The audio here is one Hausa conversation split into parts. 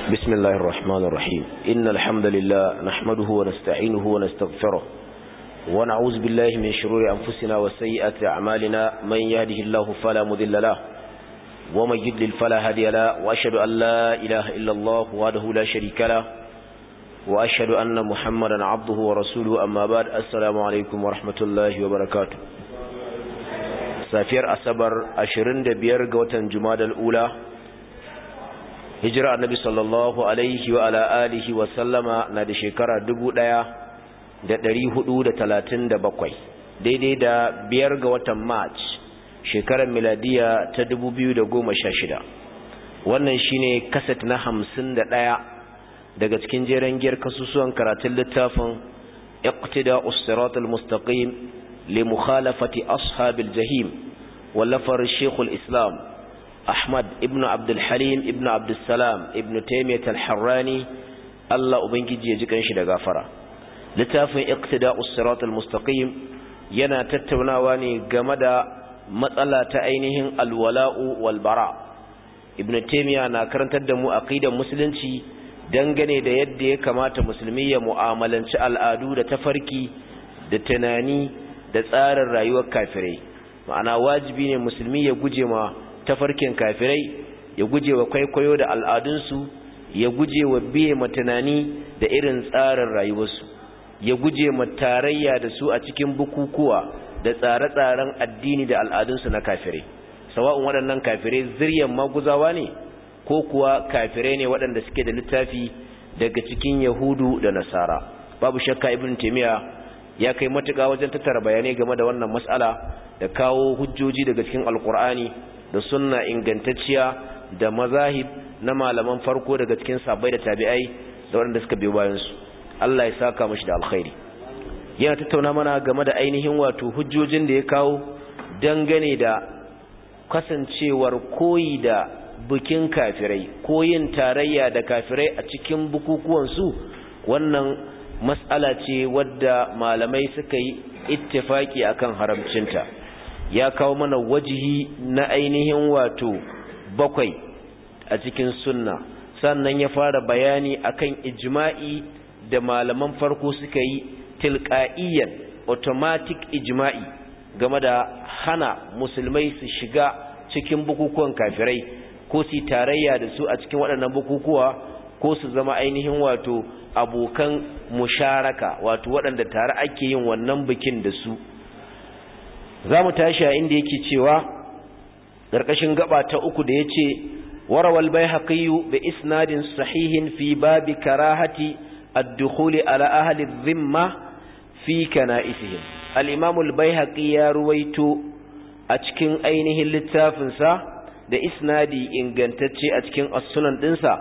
بسم الله الرحمن الرحيم إن الحمد لله نحمده ونستعينه ونستغفره ونعوذ بالله من شرور أنفسنا وسيئات أعمالنا من يهده الله فلا مذل له ومن يضلل فلا هادي له وأشهد أن لا إله إلا الله وحده لا شريك له وأشهد أن محمدا عبده ورسوله أما بعد السلام عليكم ورحمة الله وبركاته safiyar asabar 25 ga watan jumadal ula hijira annabi sallallahu alaihi wa ala alihi wa sallama na da shekara 1437 daidai da biyar ga watan march shekarar miladiya ta 2016 wannan shine kaset na 51 daga cikin jeren giyar kasusuwan karatun littafin iqtida us-siratal mustaqim لمخالفة أصحاب الجحيم ولفر الشيخ الإسلام أحمد ابن عبد الحليم ابن عبد السلام ابن تيمية الحراني الله أبنجي يجيكن شد غافرة لتافن اقتداء الصراط المستقيم ينا تتوناواني غمدا مسألة أينهم الولاء والبراء ابن تيمية na karantar da mu aqidar musulunci dangane da yadda ya kamata musulmi ya mu'amalanci al'adu da tafarki da tunani da tsarin rayuwar kafirai ma'ana wajibi ne musulmi ya guje ma tafarkin kafirai ya guje wa kwaikwayo da al'adunsu ya guje wa biye ma tunani da irin tsarin rayuwarsu ya guje ma tarayya da su a cikin bukukuwa da tsare-tsaren addini da al'adunsu na kafirai sawa'un waɗannan kafirai ziryan maguzawa ne ko kuwa kafirai ne waɗanda suke da littafi daga cikin yahudu da nasara babu shakka ibn taymiya ya kai matuƙa wajen tattara bayanai game da wannan mas'ala da kawo hujjoji daga cikin alkur'ani da sunna ingantacciya da mazahib na malaman farko daga cikin sabai da tabi'ai da waɗanda suka biyo bayansu Allah ya saka mashi da alkhairi yana tattauna mana game da ainihin wato hujjojin da ya kawo dangane da kasancewar koyi da bikin kafirai koyin tarayya da kafirai a cikin bukukuwansu wannan mas'ala ce wadda malamai suka yi ittifaki akan haramcinta ya kawo mana wajihi na ainihin wato bakwai a cikin sunna sannan ya fara bayani akan ijma'i da malaman farko suka yi tilqa'iyan automatic ijma'i game da hana musulmai su shiga cikin bukukuwan kafirai ko su tarayya da su a cikin waɗannan bukukuwa ko su zama ainihin wato abokan musharaka wato waɗanda tare ake yin wannan bikin da su za mu tashi a inda yake cewa ƙarƙashin gaba ta uku da ya ce warawal bai haƙiyu da isnadin sahihin fi babi karahati addukhuli ala ahli zimma fi kana'isihim al-imamul bai ya ruwaito a cikin ainihin littafinsa da isnadi ingantacce a cikin as-sunan ɗinsa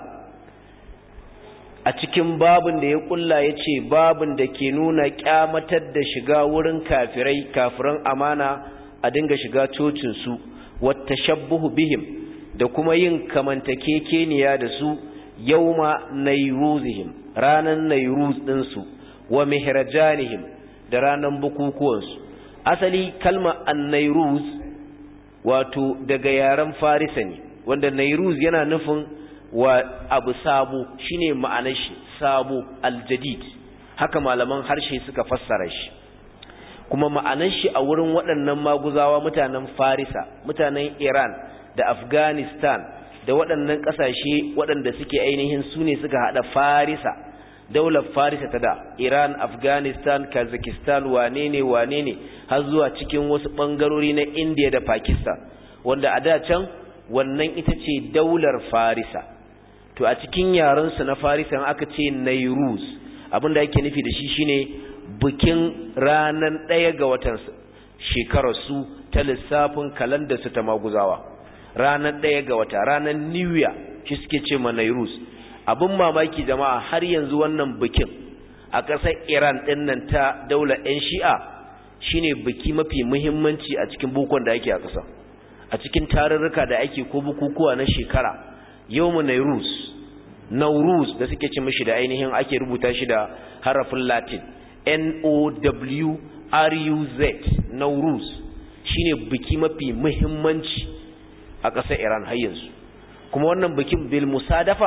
a cikin babin da ya kulla ya ce babin da ke nuna kyamatar da shiga wurin kafirai kafiran amana a dinga shiga cocinsu wata shabbuhu bihim da kuma yin kamantakekeniya da su yauma nairuzihim ranar nairuz ɗinsu wa mihrajanihim da ranar bukukuwansu asali kalma an nairuz wato daga yaren farisa ne wanda nairuz yana nufin wa abu sabo shine ma'anar shi sabo aljadid haka malaman harshe suka fassara shi kuma ma'anar shi a wurin waɗannan maguzawa mutanen farisa mutanen iran da afghanistan da waɗannan ƙasashe waɗanda suke ainihin su ne suka haɗa farisa daular farisa ta da iran afghanistan kazakhstan wane ne wane ne har zuwa cikin wasu ɓangarori na india da pakistan wanda a da can wannan ita ce daular farisa to a cikin yarensu na farisan aka ce nairuz abinda yake nufi da shi shine bikin ranar ɗaya ga watan shekararsu ta lissafin kalandarsu ta maguzawa ranar ɗaya ga wata ranar new year shi suke ce ma nairuz abin mamaki jama'a har yanzu wannan bikin a ƙasar iran ɗin nan ta daular 'yan shi'a shine biki mafi muhimmanci a cikin bukon da ake a ƙasa a cikin tarurruka da ake ko bukukuwa na shekara yawmu nairuz nauruz da suke ci mishi da ainihin ake rubuta shi da harafin latin n o w r u z nauruz shine biki mafi muhimmanci a ƙasar iran har yanzu kuma wannan bikin bil musadafa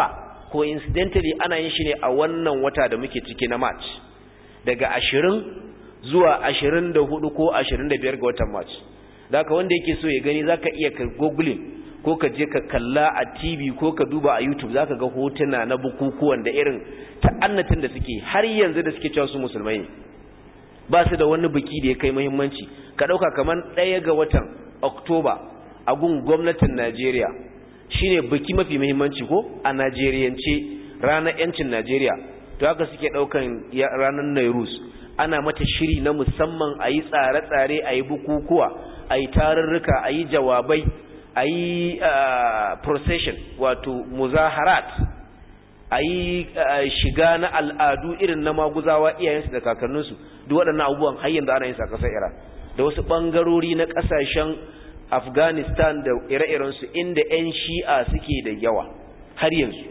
coincidentally ana yin shi ne a wannan wata da muke ciki na march daga ashirin zuwa ashirin da hudu ko ashirin da biyar ga watan march zaka wanda yake so ya gani zaka iya ka googling ko ka je ka kalla a tv ko ka duba a youtube zaka ga hotuna na bukukuwan da irin ta'annatin da suke har yanzu da suke cewa su musulmai ne ba su da wani biki da ya kai muhimmanci ka ɗauka kamar ɗaya ga watan oktoba a gun gwamnatin najeriya shine biki mafi muhimmanci ko a najeriyance ranar yancin najeriya to haka suke ɗaukan ranar nairus ana mata shiri na musamman a yi tsare-tsare a yi bukukuwa a yi tarurruka a yi jawabai a yi procession wato muzaharat a yi shiga na al'adu irin na maguzawa iyayensu da kakanninsu duk waɗannan abubuwan har yanzu ana yin sa ƙasar Iran da wasu ɓangarori na ƙasashen Afghanistan da ire-irensu inda 'yan shi'a suke da yawa har yanzu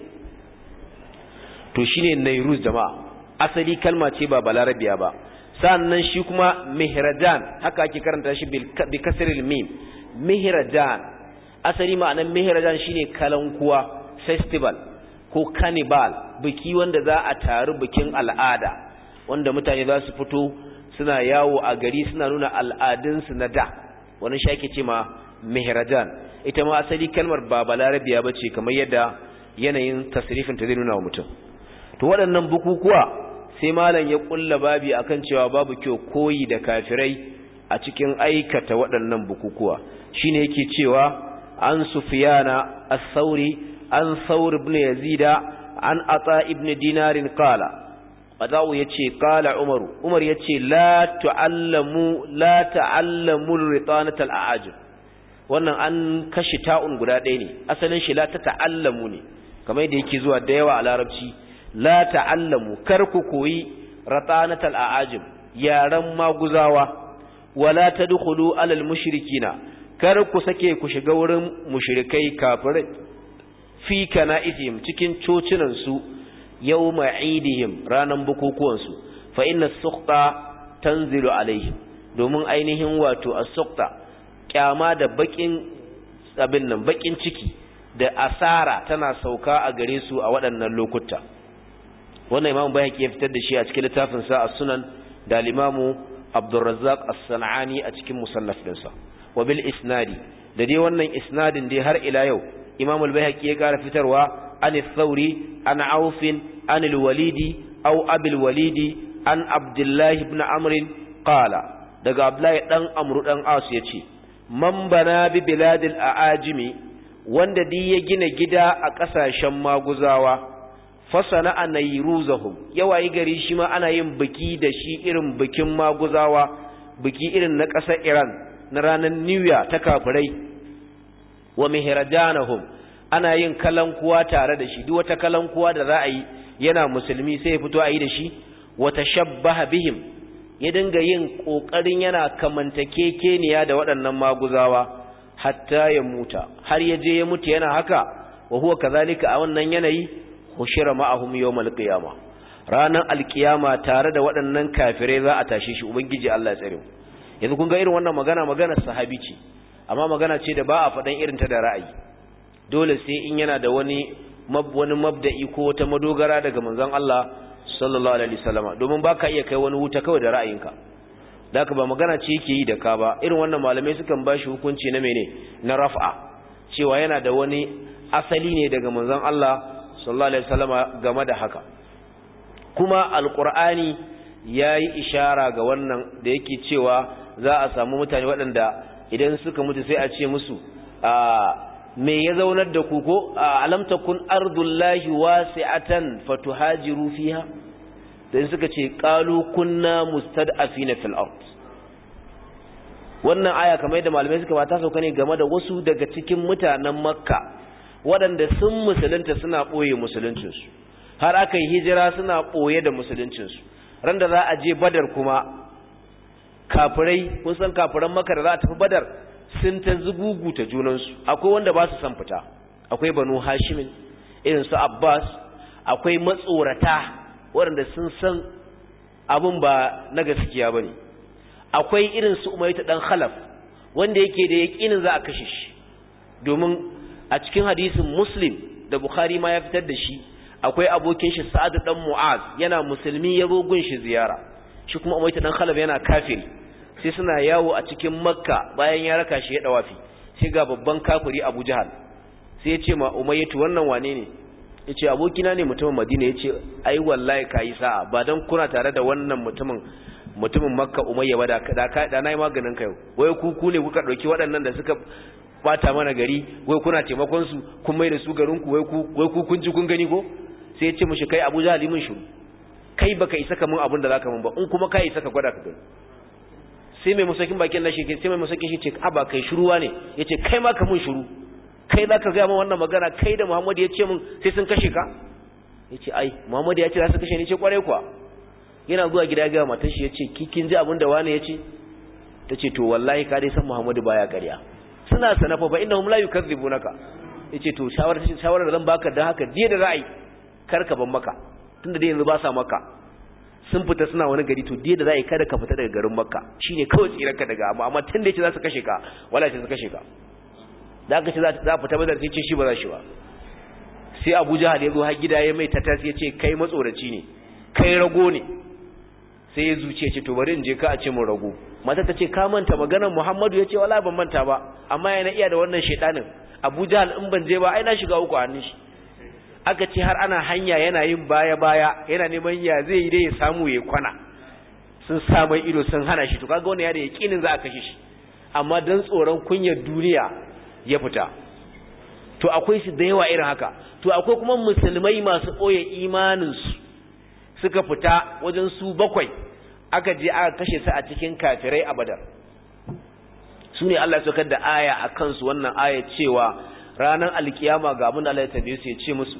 to shine Nairuz jama'a asali kalma ce ba balarabiya ba sannan shi kuma mihrajan haka ake karanta shi bi kasril mim mihrajan asali ma'anar mihrajan shine kalankuwa festival ko cannibal biki wanda za a taru bikin al'ada wanda mutane za su fito suna yawo a gari suna nuna al'adunsu na da wani shake ce ma mihrajan ita ma asali kalmar ba balarabiya ba ce kamar yadda yanayin tasrifin ta zai nuna wa mutum to waɗannan bukukuwa sai malam ya kulla babi akan cewa babu kyau koyi da kafirai a cikin aikata waɗannan bukukuwa shine yake cewa an sufiyana as-sauri an saur ibn yazida an ata ibn dinarin qala Adawu ya ce, Kala Umaru, Umar ya ce, La ta'allamu, la ta'allamu ritanatal a'ajin, wannan an kashi ta'un guda ɗaya ne, asalin shi la ta ta'allamu ne, kamar yadda yake zuwa da yawa a larabci, la ta'allamu, kar ku koyi ritanatal a'ajin, yaren maguzawa, wala ta dukulu alal mushrikina, kar ku sake ku shiga wurin mushrikai kafirai, fi kana cikin cocinansu yau ma'idihim ranar bukukuwansu fa inna sukta tanzilu alaihim domin ainihin wato a sukta kyama da bakin abin nan bakin ciki da asara tana sauka a gare su a waɗannan lokuta wannan imamu bayhaqi ya fitar da shi a cikin littafin sa as-sunan da al-imamu Abdurrazzaq as-Sanani a cikin musannaf dinsa wa bil isnadi da dai wannan isnadin dai har ila yau imamu al-bayhaqi ya kara fitarwa عن الثوري عن عوف عن الوليد أو أبي الوليد عن عبد الله بن عمرو قال daga Abdullahi dan Amru dan As yace man bana bi biladil aajimi wanda di ya gina gida a kasashen maguzawa fasana anayruzahum yawayi gari shi ma ana yin biki da shi irin bikin maguzawa biki irin na ƙasar Iran na ranar New Year ta kafirai wa mihrajanahum ana yin kalankuwa tare da shi duk wata kalankuwa da za a yi yana musulmi sai ya fito a yi da shi wata shabbaha bihim ya dinga yin ƙoƙarin yana kamantakekeniya da waɗannan maguzawa hatta ya muta har ya je ya mutu yana haka wa huwa kazalika a wannan yanayi hushira ma'ahum yawmal qiyama ranan alkiyama tare da waɗannan kafirai za a tashe shi ubangiji Allah ya tsare mu yanzu kun ga irin wannan magana magana sahabi ce amma magana ce da ba a faɗan irin ta da ra'ayi dole sai in yana da wani wani mabda'i ko wata madogara daga manzon Allah sallallahu alaihi wasallam domin baka iya kai wani wuta kawai da ra'ayinka daka ba magana ce yake yi da ka ba irin wannan malamai sukan bashi hukunci na mene na raf'a cewa yana da wani asali ne daga manzon Allah sallallahu alaihi wasallam game da haka kuma alqur'ani yayi ishara ga wannan da yake cewa za a samu mutane waɗanda idan suka mutu sai a ce musu a me ya zaunar da ku ko alam takun ardullahi wasi'atan fatuhajiru fiha dan suka ce qalu kunna mustad'afina fil ard wannan aya kamar yadda malamai suka bata sauka ne game da wasu daga cikin mutanen makka waɗanda sun musulunta suna ɓoye musuluncinsu har aka yi hijira suna ɓoye da musuluncinsu ran da za a je badar kuma kafirai kun san kafiran makka da za a tafi badar sun ta zuguguta junansu akwai wanda ba su san fita akwai banu hashimin irin su abbas akwai matsorata waɗanda sun san abin ba na gaskiya ba ne akwai irin su umaita ɗan khalaf wanda yake da yaƙinin za a kashe shi domin a cikin hadisin muslim da bukhari ma ya fitar da shi annabi akwai abokin shi sa'ad dan mu'az yana musulmi ya zo gun shi ziyara shi kuma umayta dan khalaf yana kafiri sai suna yawo a cikin makka bayan ya raka shi ya dawafi sai ga babban kafiri abu jahal sai ya ce ma umayyatu wannan wane ne ya ce abokina ne mutumin madina ya ce ai wallahi ka yi sa'a ba don kuna tare da wannan mutumin mutumin makka umayya ba da na yi maganin ka yau wai ku ku ne kuka ɗauki waɗannan da suka bata mana gari wai kuna taimakon su kun mai da su garin ku wai ku wai ku kun ji kun gani ko sai ya ce mushi kai abu jahali mun shiru kai baka isa ka mun abin da zaka mun ba in kuma kai isa ka gwada ka gani sai mai musakin bakin na shi sai mai musakin shi ce a ba kai shiruwa ne yace kai ma ka mun shiru kai za ka gaya min wannan magana kai da Muhammadu ya ce min sai sun kashe ka ya ce ai Muhammadu ya ce za su kashe ni ce kwarai kuwa yana zuwa gida gaya matan shi ya ce kikin ji abin da wani ya ce ta ce to wallahi ka dai san Muhammadu baya ƙarya suna sanafa fa innahum la yukadzibunaka ya ce to shawarar shawarar da zan baka dan haka jiya da ra'ayi kar ka ban maka tunda dai yanzu ba sa maka sun fita suna wani gari to jiya da ra'ayi kada ka fita daga garin makka shine kawai tsirarka daga amma amma tunda yace za su kashe ka wallahi sai su kashe ka da aka ce za a fita bazar sai ce shi ba za shi ba sai abu jahal ya zo har gida ya mai tatas ya ce kai matsoraci ne kai rago ne sai ya zuce ce to bari in je ka a ce mun rago mata ta ce ka manta maganar muhammadu ya ce wala ban manta ba amma yana iya da wannan shaidanin abu jahal in ban je ba ai na shiga uku a hannun shi aka ce har ana hanya yana yin baya baya yana neman ya zai yi dai ya samu ya kwana sun sa mai ido sun hana shi to kaga wannan ya da yakinin za a kashe shi amma dan tsoron kunyar duniya ya fita to akwai su da yawa irin haka to akwai kuma musulmai masu ɓoye imaninsu suka fita wajen su bakwai aka je aka kashe su a cikin kafirai a badar su ne Allah saukar da aya a kansu wannan aya cewa ranar alkiyama ga abin da Allah ya tambaye su ya ce musu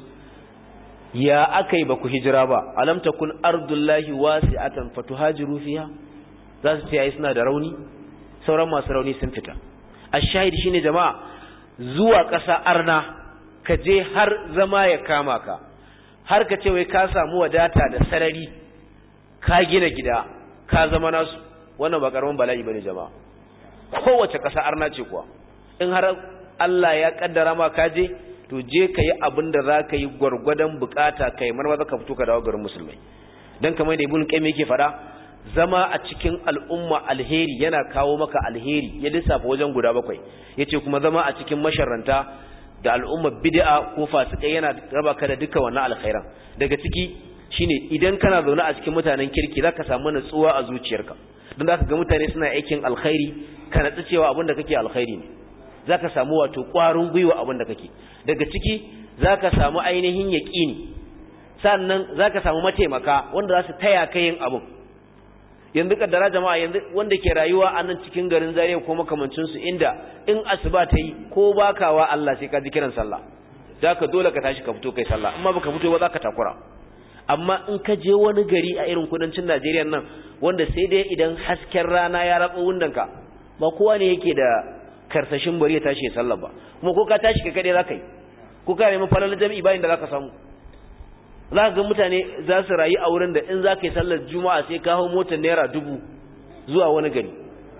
ya aka yi ba ku hijira ba alam takun ardullahi wasi'atan fatuhajiru fiha za su ce ai suna da rauni sauran masu rauni sun fita ashahid shine jama'a zuwa ƙasa arna ka je har zama ya kama ka har ka ce wai ka samu wadata da sarari ka gina gida ka zama nasu wannan ba karamin bala'i bane jama'a kowace ƙasa arna ce kuwa in har Allah ya kaddara ma ka je to je ka yi abin da za ka yi gwargwadon bukata ka yi marmaza ka fito ka dawo garin musulmai don kamar da ibn qayyim yake faɗa zama a cikin al'umma alheri yana kawo maka alheri ya lissafa wajen guda bakwai yace kuma zama a cikin masharranta da al'umma bid'a ko fasikai yana raba ka da duka wannan alkhairan daga ciki shine idan kana zaune a cikin mutanen kirki zaka samu natsuwa a zuciyarka don zaka ga mutane suna aikin alkhairi ka natsu cewa abin da kake alkhairi ne zaka samu wato ƙwarin gwiwa abin da kake daga ciki zaka samu ainihin yaqini sannan zaka samu mataimaka wanda za su taya ka yin abin yanzu kaddara jama'a yanzu wanda ke rayuwa a nan cikin garin Zaria ko makamancin su inda in asuba ta yi ko bakawa Allah sai ka ji kiran sallah zaka dole ka tashi ka fito kai sallah amma baka fito ba zaka takura amma in ka je wani gari a irin kudancin Najeriya nan wanda sai dai idan hasken rana ya ratso wundanka ba kowa ne yake da karsashin bari ya tashi ya sallah ba kuma ko ka tashi ka kade zaka yi ko ka nemi falal jami'i bayin da zaka samu za ka ga mutane za su rayu a wurin da in za ka yi sallar juma'a sai ka hau motar naira dubu zuwa wani gari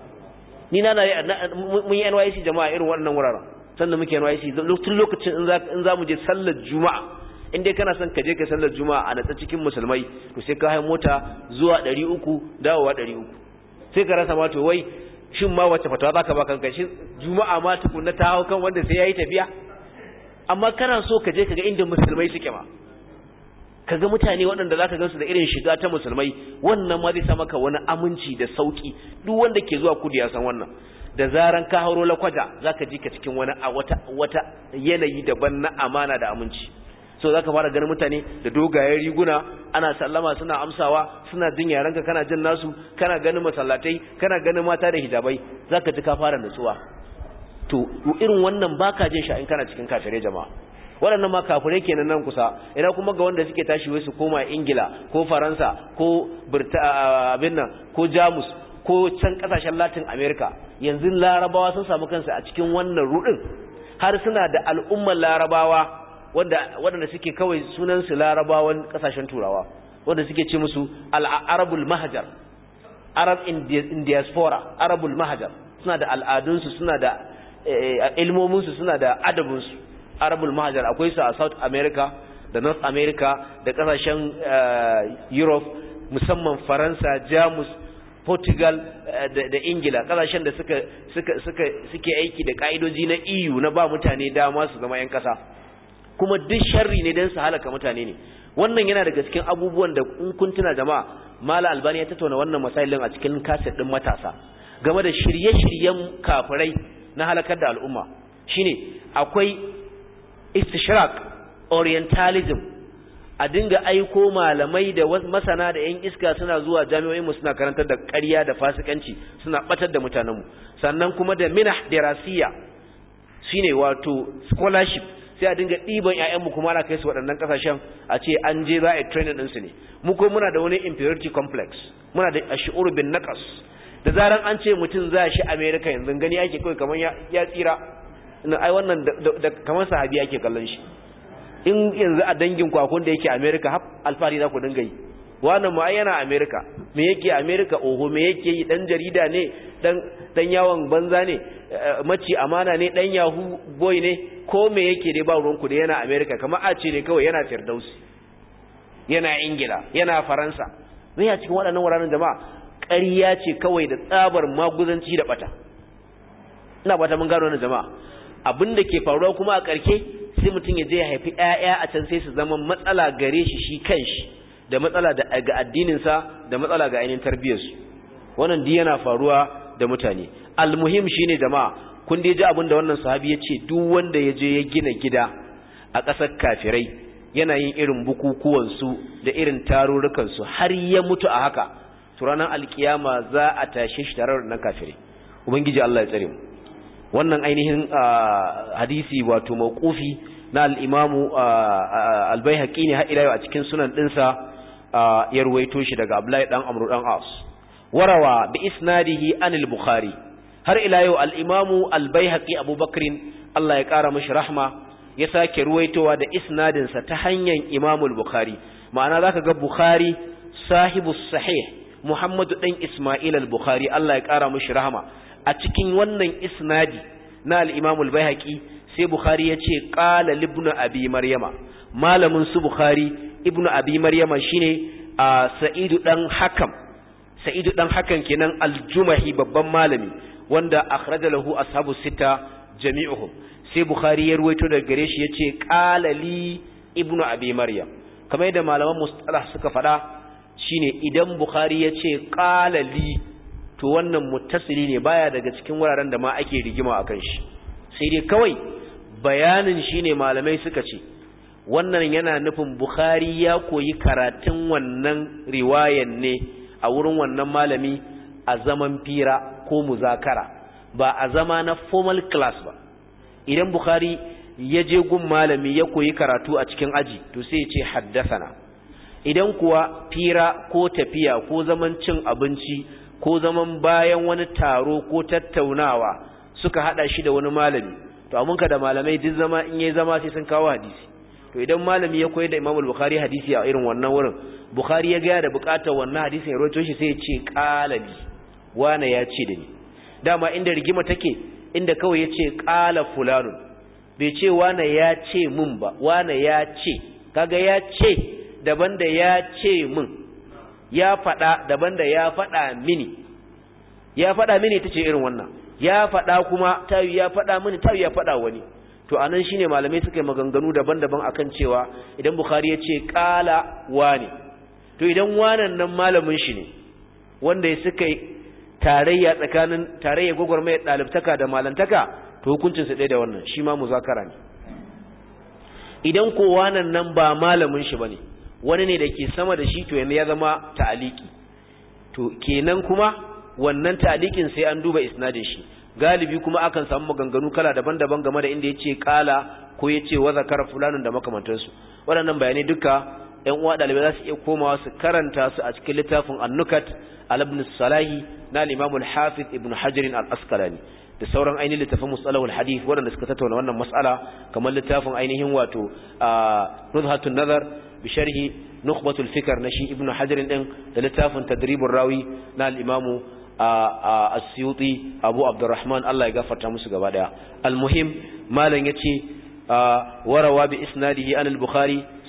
ni na mun yi NYC jama'a irin waɗannan wuraren sannan muke NYC tun lokacin in za mu je sallar juma'a in dai kana son ka je ka sallar juma'a a natsa cikin musulmai to sai ka hau mota zuwa ɗari uku dawowa ɗari uku sai ka rasa ma to wai shin ma wacce fatawa za ka ba kanka shin juma'a ma tukunna ta hau kan wanda sai ya yi tafiya amma kana so ka je ka ga inda musulmai suke ma kaga mutane waɗanda zaka gansu da irin shiga ta musulmai wannan ma zai sa maka wani aminci da sauki duk wanda ke zuwa kudu ya san wannan da zaran ka hauro lakwaja zaka ji ka cikin wani a wata wata yanayi daban na amana da aminci so zaka fara ganin mutane da dogayen riguna ana sallama suna amsawa suna jin yaranka kana jin nasu kana ganin masallatai kana ganin mata da hijabai zaka ji ka fara nutsuwa to irin wannan baka jin sha in kana cikin kafirai jama'a waɗannan ma kafirai kenan nan kusa ina kuma ga wanda suke tashi wai su koma ingila ko faransa ko abin nan ko jamus ko can ƙasashen latin america yanzu larabawa sun samu kansu a cikin wannan rudin har suna da al'ummar larabawa waɗanda suke kawai sunansu larabawan ƙasashen turawa wanda suke ce musu al'arabul mahajar arab in diaspora arabul mahajar suna da al'adunsu suna da ilmominsu suna da adabinsu arabul mahajar akwai su a south america da north america da kasashen europe musamman faransa jamus portugal da ingila kasashen da suka suka suka suke aiki da ka'idoji na eu na ba mutane dama su zama 'yan kasa kuma duk sharri ne don su halaka mutane ne wannan yana daga cikin abubuwan da in kun tuna jama'a mala albani ya tattauna wannan masailin a cikin kaset din matasa game da shirye-shiryen kafirai na halakar da al'umma shine akwai istishraq orientalism a dinga aiko malamai da masana da yan iska suna zuwa jami'o'in mu suna karantar da ƙarya da fasikanci suna batar da mutanenmu sannan kuma da minah dirasiya shine wato scholarship sai a dinga ɗiban ‘ya'yanmu kuma ana kai su waɗannan ƙasashen a ce an je za a yi training ɗinsu ne mu ko muna da wani inferiority complex muna da shi'ur bin naqas da zaran an ce mutum za shi america yanzu gani ake kawai kamar ya tsira ina ai wannan da kamar sahabi ake kallon shi in yanzu a dangin kwakun da yake america har alfahari za ku dinga yi wannan ma yana america me yake america oho me yake yi dan jarida ne dan dan yawon banza ne maci amana ne dan yahoo boy ne ko me yake dai ba ruwanku da yana America kamar a ce ne kawai yana Firdausi yana Ingila yana Faransa me ya cikin waɗannan wuraren jama'a ƙarya ce kawai da tsabar maguzanci da bata ina bata mun gano wannan jama'a abin da ke faruwa kuma a ƙarke sai mutum ya je ya haifi ƴaƴa a can sai su zama matsala gare shi shi kanshi da matsala da ga addinin sa da matsala ga ainihin tarbiyyarsu wannan duk yana faruwa da mutane almuhim shine jama'a kun dai ji abin da wannan sahabi ya ce duk wanda ya je ya gina gida a ƙasar kafirai yana yin irin bukukuwansu da irin tarurrukansu har ya mutu a haka to ranar alkiyama za a tashe shi tare da kafirai ubangiji Allah ya tsare mu wannan ainihin hadisi wato mauqufi na al-imamu al-baihaqi ne har ila a cikin sunan dinsa ya ruwaito shi daga Abdullahi dan Amr dan As warawa bi isnadihi anil bukhari har ila yau al'imamu albaihaki abubakrin Allah ya ƙara mashi rahma ya sake ruwaitowa da isnadinsa ta hanyar imamul bukhari ma'ana za ka ga bukhari sahibu sahih muhammadu ɗan ismail al-bukhari Allah ya ƙara mashi rahma a cikin wannan isnadi na al'imamul baihaki sai bukhari ya ce ƙala libnu abi maryama malamin su bukhari ibnu abi maryama shine a sa'idu ɗan hakam sa'idu ɗan hakan kenan aljumahi babban malami wanda akhraja lahu ashabu sita jami'uhum sai bukhari ya ruwaito daga gare shi yace qala li ibnu abi maryam kamar yadda malaman mustalah suka faɗa shine idan bukhari yace qala li to wannan muttasili ne baya daga cikin wuraren da ma ake rigima akan shi sai dai kawai bayanin shine malamai suka ce wannan yana nufin bukhari ya koyi karatun wannan riwayan ne a wurin wannan malami a zaman fira ko muzakara ba a zama na formal class ba idan bukhari ya je gun malami ya koyi karatu a cikin aji to sai ya ce haddasana idan kuwa fira ko tafiya ko zaman cin abinci ko zaman bayan wani taro ko tattaunawa suka hada shi da wani malami to amunka da malamai duk zama in yayi zama sai sun kawo hadisi to idan malami ya koyi da Imam Bukhari hadisi a irin wannan wurin Bukhari ya ga da bukatar wannan hadisin ya rawaito shi sai ya ce qalabi wane ya ce da ni dama inda rigima take inda kawai ya ce qala fulanun bai ce wane ya ce mun ba wane ya ce kaga ya ce daban da ya ce mun ya faɗa daban da ya faɗa mini ya faɗa mini ta ce irin wannan ya faɗa kuma tayi ya faɗa mini tayi ya faɗa wani to anan shine malamai suka yi maganganu daban-daban akan cewa idan bukhari ya ce qala wani to idan wanan nan malamin shi ne wanda ya suka yi tarayya tsakanin tarayya gwagwarmaya ɗalibtaka da malantaka to hukuncinsa ɗaya da wannan shi ma muzakara ne idan ko wanan nan ba malamin shi bane wani ne da ke sama da shi to yanzu ya zama ta'aliki to kenan kuma wannan ta'alikin sai an duba isnadin shi galibi kuma akan samu maganganu kala daban-daban game da inda yace kala ko yace wa zakara fulanun da makamantansu waɗannan bayanai duka ƴan uwa ɗalibai za su iya komawa su karanta su a cikin littafin annukat al-ibn salahi na al-imam al-hafiz ibn hajar al-asqalani da sauran ainihin littafin musalahul hadith waɗanda suka tattauna wannan mas'ala kamar littafin ainihin wato nuzhatun nazar bi sharhi nukhbatul fikr na shi ibnu hajar din da littafin tadribur rawi na al-imam as-suyuti abu abdurrahman Allah ya gafarta musu gaba daya al-muhim malan yace warawa bi isnadihi an al-bukhari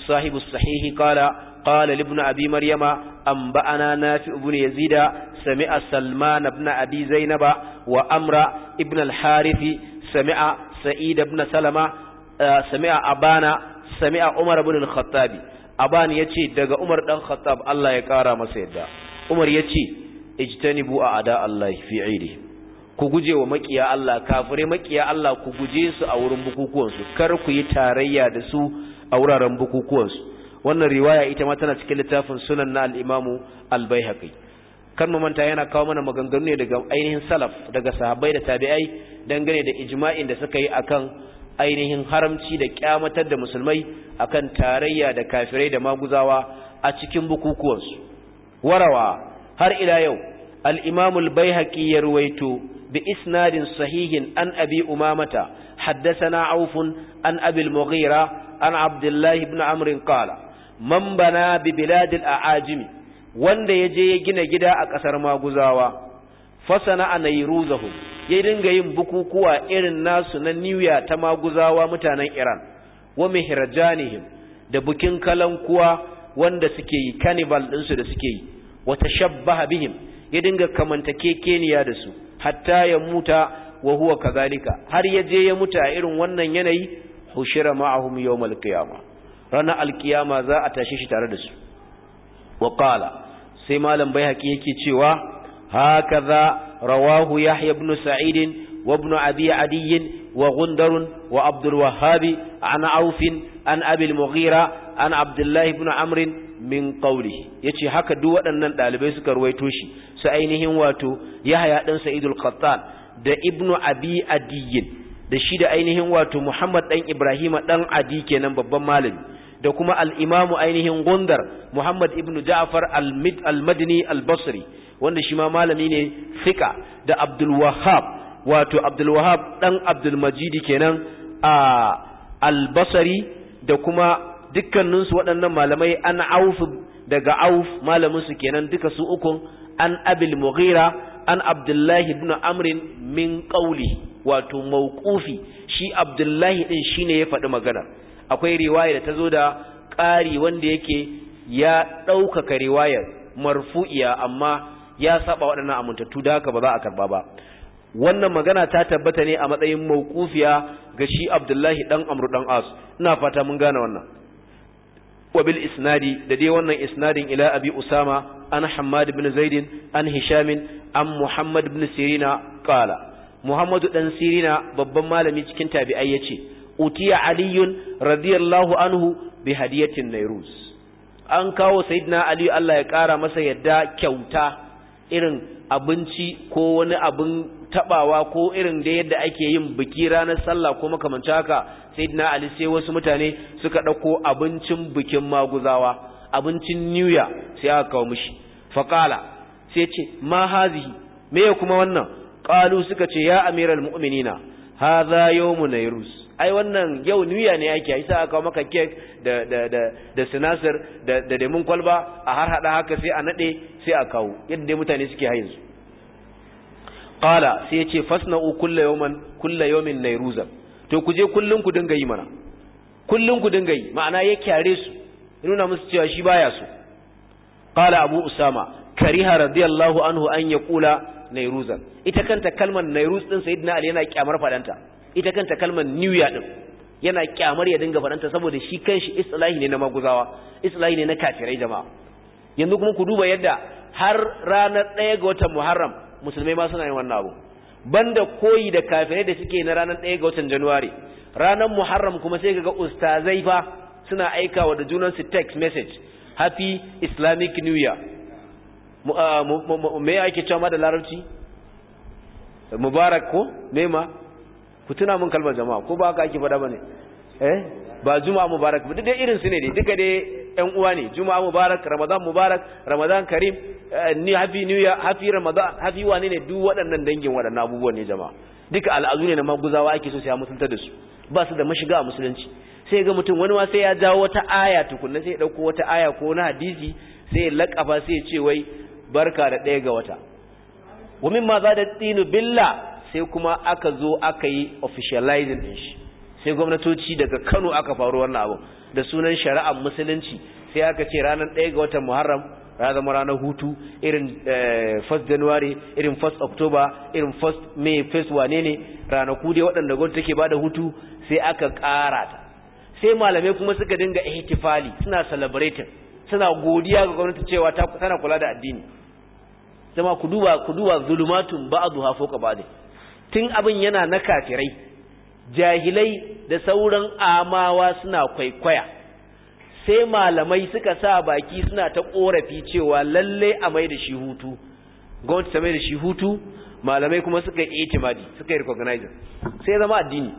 صاحب الصحيح قال قال لابن أبي مريم أنبأنا نافع بن يزيد سمع سلمان بن أبي زينب وأمر ابن الحارث سمع سعيد بن سلمة سمع أبانا سمع عمر بن الخطاب أبان يتي دقى عمر بن الخطاب الله يكارى مسيدا عمر يتي اجتنبوا أعداء الله في عيده ku guje wa makiya Allah kafirai makiya Allah ku guje su a wurin bukukuwansu kar ku yi tarayya da su a wuraren bukukuwansu wannan riwaya ita ma tana cikin littafin sunan na al-imamu al-baihaqi kan manta yana kawo mana maganganu ne daga ainihin salaf daga sahabbai da tabi'ai dangane da ijma'in da suka yi akan ainihin haramci da kyamatar da musulmai akan tarayya da kafirai da maguzawa a cikin bukukuwansu warawa har ila yau al-imamu al-baihaqi ya ruwaito bi isnadin sahihin an abi umamata حدثنا عوف عن أبي المغيرة عن عبد الله بن عمرو قال man bana bi biladil a'ajimi wanda ya je ya gina gida a ƙasar maguzawa fasana a nairuzahu ya dinga yin bukukuwa irin nasu na niwya ta maguzawa mutanen iran wa mihrajanihim da bukin kalankuwa wanda suke yi cannibal ɗinsu da suke yi wa tashabbaha bihim ya dinga kamantakekeniya da su hatta ya muta wa huwa kazalika har ya je ya mutu a irin wannan yanayi hushira ma'ahum yawmal qiyamah ranar alkiyama za a tashi shi tare da su wa qala sai malam baihaqi yake cewa hakaza rawahu yahya ibn sa'id wa ibn abi adi wa gundar wa abdul wahhab an auf an abi al-mughira an abdullah ibn amr min qawlihi yace haka duk waɗannan dalibai suka ruwaito shi su ainihin wato yahya dan sa'id al-qattan da ibn abi adi da shi da ainihin wato muhammad dan ibrahima dan adi kenan babban malami da kuma al'imamu ainihin gundar Muhammad ibn Ja'far al-Madini al-Basri wanda shi ma malami ne fika da Abdulwahab wato Abdulwahab ɗan Abdulmajidi kenan a al-Basri da kuma dukkaninsu waɗannan malamai an auf daga auf malaminsu kenan duka su ukun an abil mughira an Abdullahi ibn Amrin min ƙauli wato mauqufi shi Abdullahi ɗin shine ya faɗi maganar akwai riwaya da ta zo da ƙari wanda yake ya ɗaukaka riwayar marfu'iya amma ya saba waɗannan amintattu da haka ba za a karba ba wannan magana ta tabbata ne a matsayin mawqufiya ga shi Abdullahi dan Amr dan As ina fata mun gane wannan wa bil isnadi da dai wannan isnadin ila Abi Usama an Hammad ibn Zaid an Hisham an Muhammad ibn Sirina qala Muhammadu dan Sirina babban malami cikin tabi'ai yace utiya aliyun radiyallahu anhu bi hadiyatin nairus an kawo sayyidina ali Allah ya kara masa yadda kyauta irin abinci ko wani abin tabawa ko irin da yadda ake yin biki ranar sallah ko makamancin haka sayyidina ali sai wasu mutane suka dauko abincin bikin maguzawa abincin new year sai aka kawo mishi faqala sai ce ma hazihi me kuma wannan qalu suka ce ya amiral mu'minina hadha yawmun nairus ai wannan yau niya ne yake yi sai aka kawo maka cake da da da da sinasir da da lemun kwalba a har hada haka sai a nade sai a kawo yadda dai mutane suke hayin su qala sai ya ce fasna'u kullu yawman kullu yawmin nairuzan to ku je kullun ku dinga yi mana kullun ku dinga yi ma'ana ya kyare su nuna musu cewa shi baya so qala abu usama kariha radiyallahu anhu an yaqula nairuzan ita kanta kalmar nairuz din sayyidina ali yana kyamar fadanta ita kanta kalmar new year din yana kyamar ya dinga fadanta saboda shi kanshi islahi ne na maguzawa islahi ne na kafirai jama'a yanzu kuma ku duba yadda har ranar ɗaya ga watan muharram musulmai ma suna yin wannan abu banda koyi da kafirai da suke na ranar ɗaya ga watan januwari ranar muharram kuma sai ga ustazai fa suna aikawa da junansu text message happy islamic new year me ake cewa da larabci mubarak ko mema ku tuna mun kalmar jama'a ko ba haka ake faɗa bane eh ba juma'a mubarak ba duk dai irin su ne dai duka dai ƴan uwa ne juma'a mubarak ramadan mubarak ramadan karim ni happy new year happy ramadan happy wane ne duk waɗannan dangin waɗannan abubuwan ne jama'a duka al'adu ne na maguzawa ake so sai ya mutunta da su ba su da mashiga a musulunci sai ga mutum wani ma sai ya jawo wata aya tukunna sai ya dauko wata aya ko na hadisi sai ya lakafa sai ya ce wai barka da ɗaya ga wata wa mimma za da tsinu billa sai kuma aka zo aka yi officializing din shi sai gwamnatoci daga Kano aka faru wannan abu da sunan shari'ar musulunci sai aka ce ranar 1 ga watan Muharram ya zama ranar hutu irin 1st January irin 1st October irin 1st May 1st wane ne ranaku dai waɗanda gwamnati take bada hutu sai aka ƙara ta sai malamai kuma suka dinga ihtifali suna celebrating suna godiya ga gwamnati cewa ta tana kula da addini zama ku duba ku duba zulumatun ba'dha fawqa ba'd tun abin yana na kafirai jahilai da sauran amawa suna kwaikwaya sai malamai suka sa baki suna ta korafi cewa lalle a mai da shi hutu gwamnati ta mai da shi hutu malamai kuma suka yi itimadi suka yi recognize sai zama addini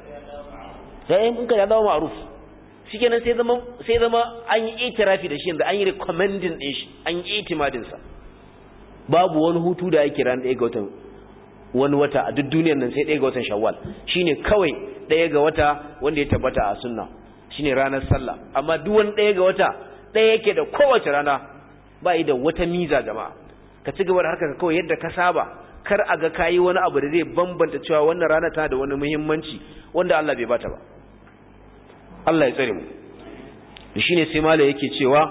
sai in ka ya zama ma'ruf shikenan sai zama sai zama an yi itirafi da shi yanzu an yi recommending din shi an yi itimadin sa babu wani hutu da yake ran ɗaya ga watan wani wata a duk duniyar nan sai ɗaya ga watan shawwal shine kawai ɗaya ga wata wanda ya tabbata a sunna shine ranar sallah amma duk wani ɗaya ga wata ɗaya yake da kowace rana ba yi da wata miza jama'a ka ci gaba da harkar kawai yadda ka saba kar a ga kayi wani abu da zai bambanta cewa wannan rana tana da wani muhimmanci wanda Allah bai bata ba Allah ya tsare mu shine sai malai yake cewa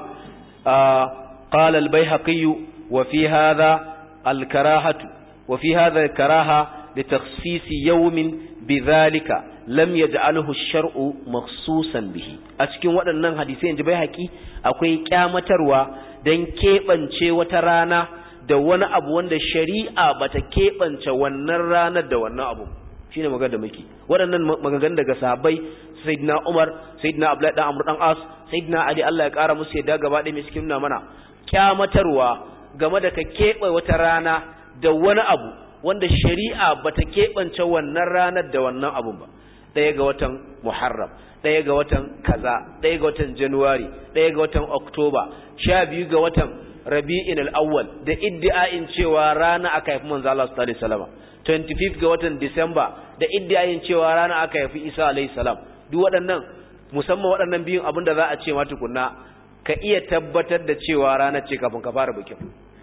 qala al-baihaqi wa fi hadha al-karahatu wa fi hadha al-karaha li takhsis yawmin bidhalika lam yaj'alhu ash-shar'u makhsusan bihi a cikin waɗannan hadisai inji baihaqi akwai kyamatarwa dan kebance wata rana da wani abu wanda shari'a bata kebance wannan ranar da wannan abu shine magana da muke waɗannan maganganun daga sahabbai sayyidina Umar sayyidina Abdullahi dan Amr dan As sayyidina Ali Allah ya kara musu yadda gaba ɗaya mai cikin mana kyamatarwa game da ka keɓe wata rana da wani abu wanda shari'a bata keɓance wannan ranar da wannan abun ba ɗaya ga watan Muharram ɗaya ga watan kaza ɗaya ga watan Januwari ɗaya ga watan Oktoba sha biyu ga watan Rabi'in al-awwal da iddi'ain cewa rana aka haifi manzo Allah sallallahu alaihi wasallam 25 ga watan Disamba da iddiayin cewa rana aka haifi Isa alayhi salam duk waɗannan musamman waɗannan biyun abin da za a ce ma tukunna ka iya tabbatar da cewa rana ce kafin ka fara bikin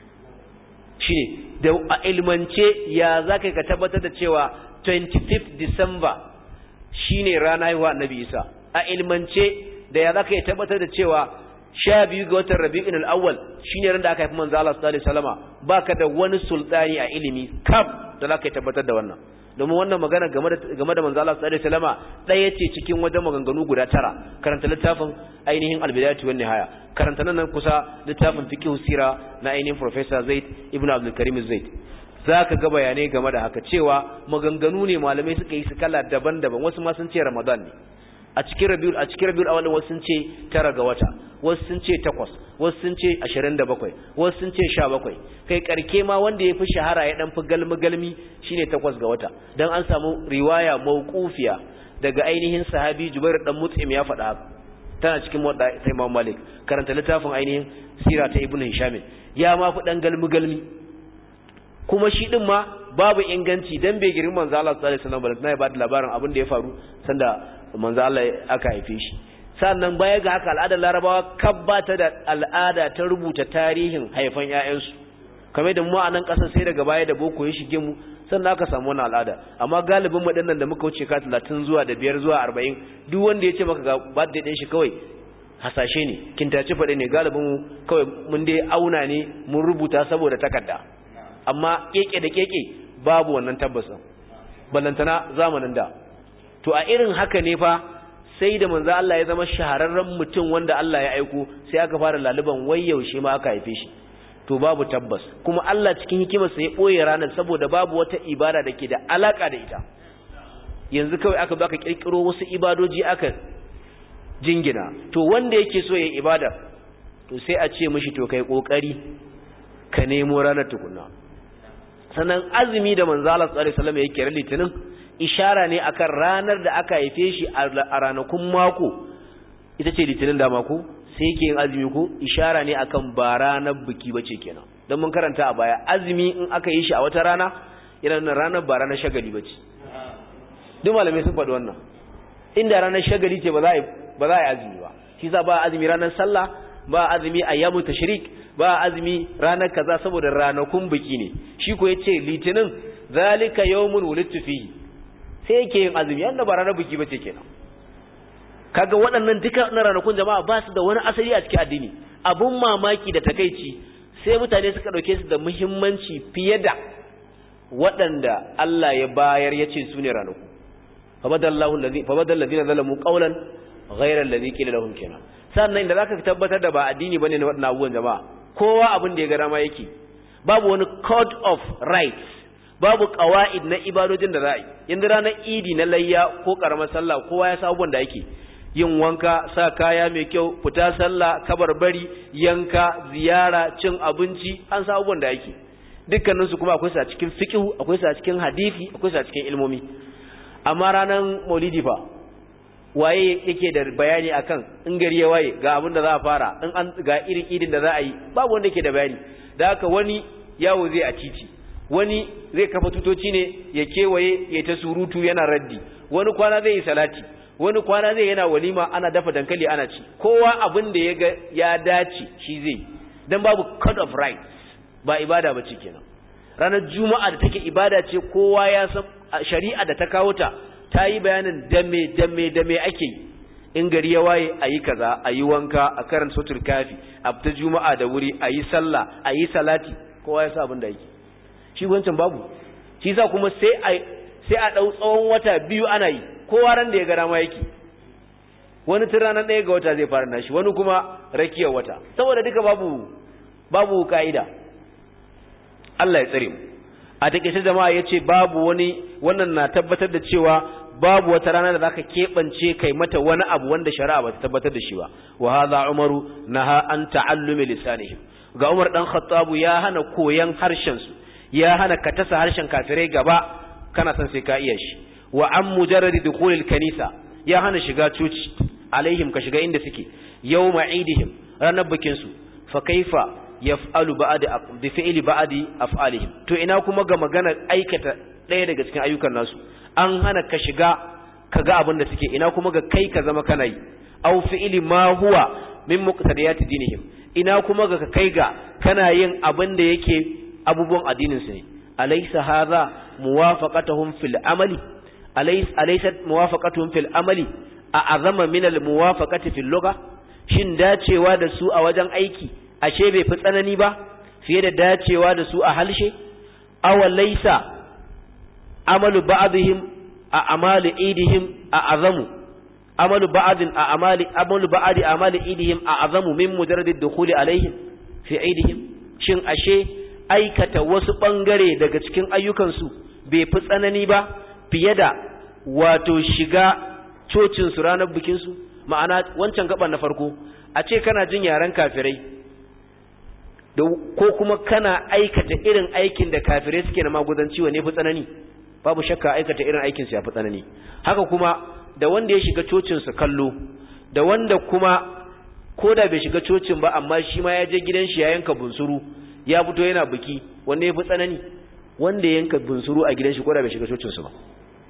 shine da a ilmance ya za ka ka tabbatar da cewa 25 December shine rana haihuwa Annabi Isa a ilmance da ya za ka tabbatar da cewa sha biyu ga watan rabi'in al'awwal shi ne ran da aka haifi manzo Allah sallallahu alaihi wasallama baka da wani sultani a ilimi kaf da za ka tabbatar da wannan domin wannan magana game da game da manzo Allah sallallahu alaihi wasallama ɗaya ce cikin wajen maganganu guda tara karanta littafin ainihin al-bidayatu wan nihaya karanta nan kusa littafin fiqh sira na ainihin professor Zaid ibn Abdul Karim Zaid zaka ga bayanai game da haka cewa maganganu ne malamai suka yi su kala daban-daban wasu ma sun ce Ramadan ne a cikin rabiul a cikin rabiul awal wasu sun ce tara ga wata wasu sun ce takwas wasu sun ce ashirin da bakwai wasu sun ce sha bakwai kai karke ma wanda ya fi shahara ya dan fi galmi galmi shine takwas ga wata dan an samu riwaya mawqufiya daga ainihin sahabi Jubair dan Mut'im ya faɗa haka tana cikin wadda sai Imam Malik karanta littafin ainihin sira ta Ibn Hisham ya ma fi dan galmi galmi kuma shi din ma babu inganci dan bai girman manzo Allah sallallahu alaihi wasallam ba ya ba da labarin abin da ya faru sanda manzo Allah aka haife shi sannan baya ga haka al'adar larabawa kabbata da al'ada ta rubuta tarihin haifan ƴaƴansu kamar da mu a nan ƙasar sai daga baya da boko ya shige mu sannan aka samu wannan al'ada amma galibin mu dinnan da muka wuce ka 30 zuwa da 5 zuwa 40 duk wanda ya ce maka ga birthday din shi kawai hasashe ne kintace faɗe ne galibin mu kawai mun dai auna ne mun rubuta saboda takarda amma keke da keke babu wannan tabbasin ballantana zamanin da to a irin haka ne fa sai da manzo Allah ya zama shahararren mutum wanda Allah ya aiko sai aka fara laluban wai yaushe ma aka haife shi to babu tabbas kuma Allah cikin hikimarsa ya boye ranar saboda babu wata ibada da ke da alaka da ita yanzu kawai aka baka kirkiro wasu ibadoji aka jingina to wanda yake so ya ibada to sai a ce mishi to kai kokari ka nemo ranar tukunna sannan azumi da manzo Allah sallallahu alaihi wasallam yake litinin ishara ne akan ranar da aka haife shi a ranakun mako ita ce litinin da mako sai yake yin azumi ko ishara ne akan ba ranar biki bace kenan don mun karanta a baya azumi in aka yi shi a wata rana yana nan ranar ba ranar shagali bace duk malamai sun faɗi wannan inda ranar shagali ce ba za a yi ba za a yi azumi ba shi za ba azumi ranar sallah ba azumi ayyamu tashrik ba azumi ranar kaza saboda ranakun biki ne shi ko yace litinin zalika yawmun wulidtu fihi sai yake yin azumi yanda ba ranar biki bace kenan kaga waɗannan duka na ranakun jama'a ba su da wani asali a cikin addini abun mamaki da takeici sai mutane suka ɗauke su da muhimmanci fiye da waɗanda Allah ya bayar ya ce su ne ranaku fabadallahu allazi fabadal ladina zalamu qawlan ghayra allazi qila lahum kenan sannan inda zaka tabbatar da ba addini bane ne waɗannan abubuwan jama'a kowa abin da ya ga dama yake babu wani code of rights babu qawaid na ibadojin da za a yi yanzu ranar idi na layya ko karamar sallah kowa ya sa abubuwan da yake yin wanka sa kaya mai kyau fita sallah kabarbari yanka ziyara cin abinci an sa abubuwan da yake dukkanin su kuma akwai su a cikin fiqh akwai su a cikin hadisi akwai su a cikin ilmomi amma ranar maulidi fa waye yake da bayani akan in gari ya waye ga abin da za a fara in an ga irin idin da za a yi babu wanda yake da bayani da haka wani yawo zai a titi wani zai kafa tutoci ne ya kewaye ya ta surutu yana raddi wani kwana zai yi salati wani kwana zai yana walima ana dafa dankali ana ci kowa abin da ya ga ya dace shi zai dan babu code of rights ba ibada ba ce kenan ranar juma'a da take ibada ce kowa ya san shari'a da ta kawo ta ta yi bayanin dame dame dame ake yi in gari ya waye a yi kaza a yi wanka a karanta sotur kafi a fita juma'a da wuri a yi sallah a yi salati kowa ya sa abin da yake shi wancan babu shi sa kuma sai a sai a ɗau tsawon wata biyu ana yi kowa ran da ya gara ma yake wani tun ranar ɗaya ga wata zai fara nashi wani kuma rakiyar wata saboda duka babu babu ka'ida Allah ya tsare mu a takeice jama'a yace babu wani wannan na tabbatar da cewa babu wata rana da zaka kebance kai mata wani abu wanda shari'a ba ta tabbatar da shi ba wa hadha umaru naha an ta'allumi lisanihim ga Umar dan Khattab ya hana koyan harshen su ya hana ka tasa harshen kafirai gaba kana san sai ka iya shi wa an mujarrad dukhulil kanisa ya hana shiga coci alaihim ka shiga inda suke yawma idihim ranar bikin su fa kaifa yaf'alu ba'd bi fi'li ba'd af'alihim to ina kuma ga maganar aikata ɗaya daga cikin ayyukan nasu an hana ka shiga ka ga abin da suke ina kuma ga kai ka zama kana yi aw fi'li ma huwa min muqtadiyati dinihim ina kuma ga kai ga kana yin abin da yake abubuwan addinin su ne alaysa hadha muwafaqatuhum fil amali alays alaysat muwafaqatuhum fil amali a azama min al muwafaqati fil lugha shin dacewa da su a wajen aiki ashe bai fi tsanani ba fiye da dacewa da su a halshe aw laysa amalu ba'dihim a amali idihim a azamu amalu ba'din a amali amalu ba'di amali idihim a azamu min mujarrad ad-dukhuli alaihim fi idihim shin ashe aikata wasu ɓangare daga cikin ayyukansu bai fi tsanani ba fiye da wato shiga cocinsu ranar bikinsu ma'ana wancan gaban na farko a ce kana jin yaren kafirai ko kuma kana aikata irin aikin da kafirai suke na maguzanci wa ne fi tsanani babu shakka aikata irin aikinsu ya fi tsanani haka kuma da wanda ya shiga cocinsu kallo da wanda kuma ko da bai shiga cocin ba amma shi ma ya je gidan shi ya yanka bunsuru ya fito yana biki wanda ya fi tsanani wanda ya yanka bunsuru a gidan shi ko da bai shiga cocinsu ba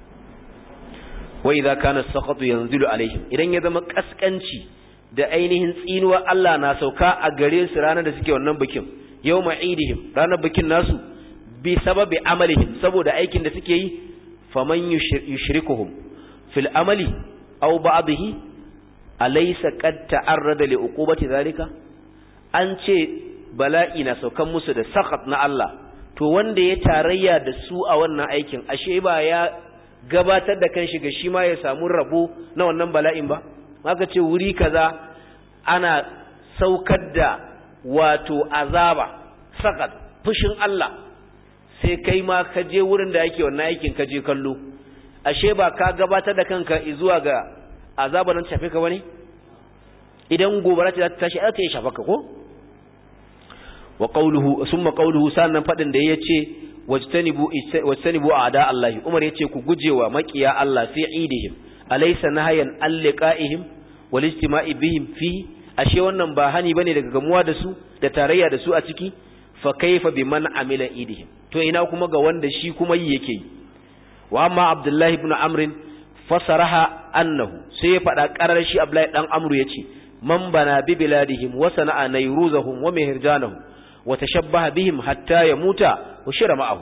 wa idza kana saqatu yanzilu alaihim idan ya zama kaskanci da ainihin tsinuwa Allah na sauka a gare su ranar da suke wannan bikin yawma idihim ranar bikin nasu bi sababi amalihim saboda aikin da suke yi faman yushrikuhum fil amali aw ba'dihi alaysa qad ta'arrada li uqubati zalika an ce bala'i na saukan musu da sakat na Allah to wanda ya tarayya da su a wannan aikin ashe ba ya gabatar da kanshi ga shi ma ya samu rabo na wannan bala'in ba maka ce wuri kaza ana saukar da wato azaba sakat fushin Allah sai kai ma ka je wurin da yake wannan aikin ka je kallo ashe ba ka gabatar da kanka zuwa ga azaba nan tafi ka bane idan gobara ta tashi za ta yi shafa ka ko wa qawluhu summa qawluhu sannan fadin da yace wajtanibu wajtanibu a'da Allah Umar yace ku gujewa makiya Allah fi idihim alaysa nahyan alliqaihim wal ijtima'i bihim fi ashe wannan ba hani bane daga gamuwa da su da tarayya da su a ciki fa kaifa biman amila idihim to ina kuma ga wanda shi kuma yi yake yi wa amma Abdullahi ibn Amr fasaraha annahu sai ya fada karar shi Abdullahi dan Amru yace man bana bi biladihim wa sana'a nayruzahum wa mihirjanahum wa tashabbaha bihim hatta yamuta wa shira ma'ahu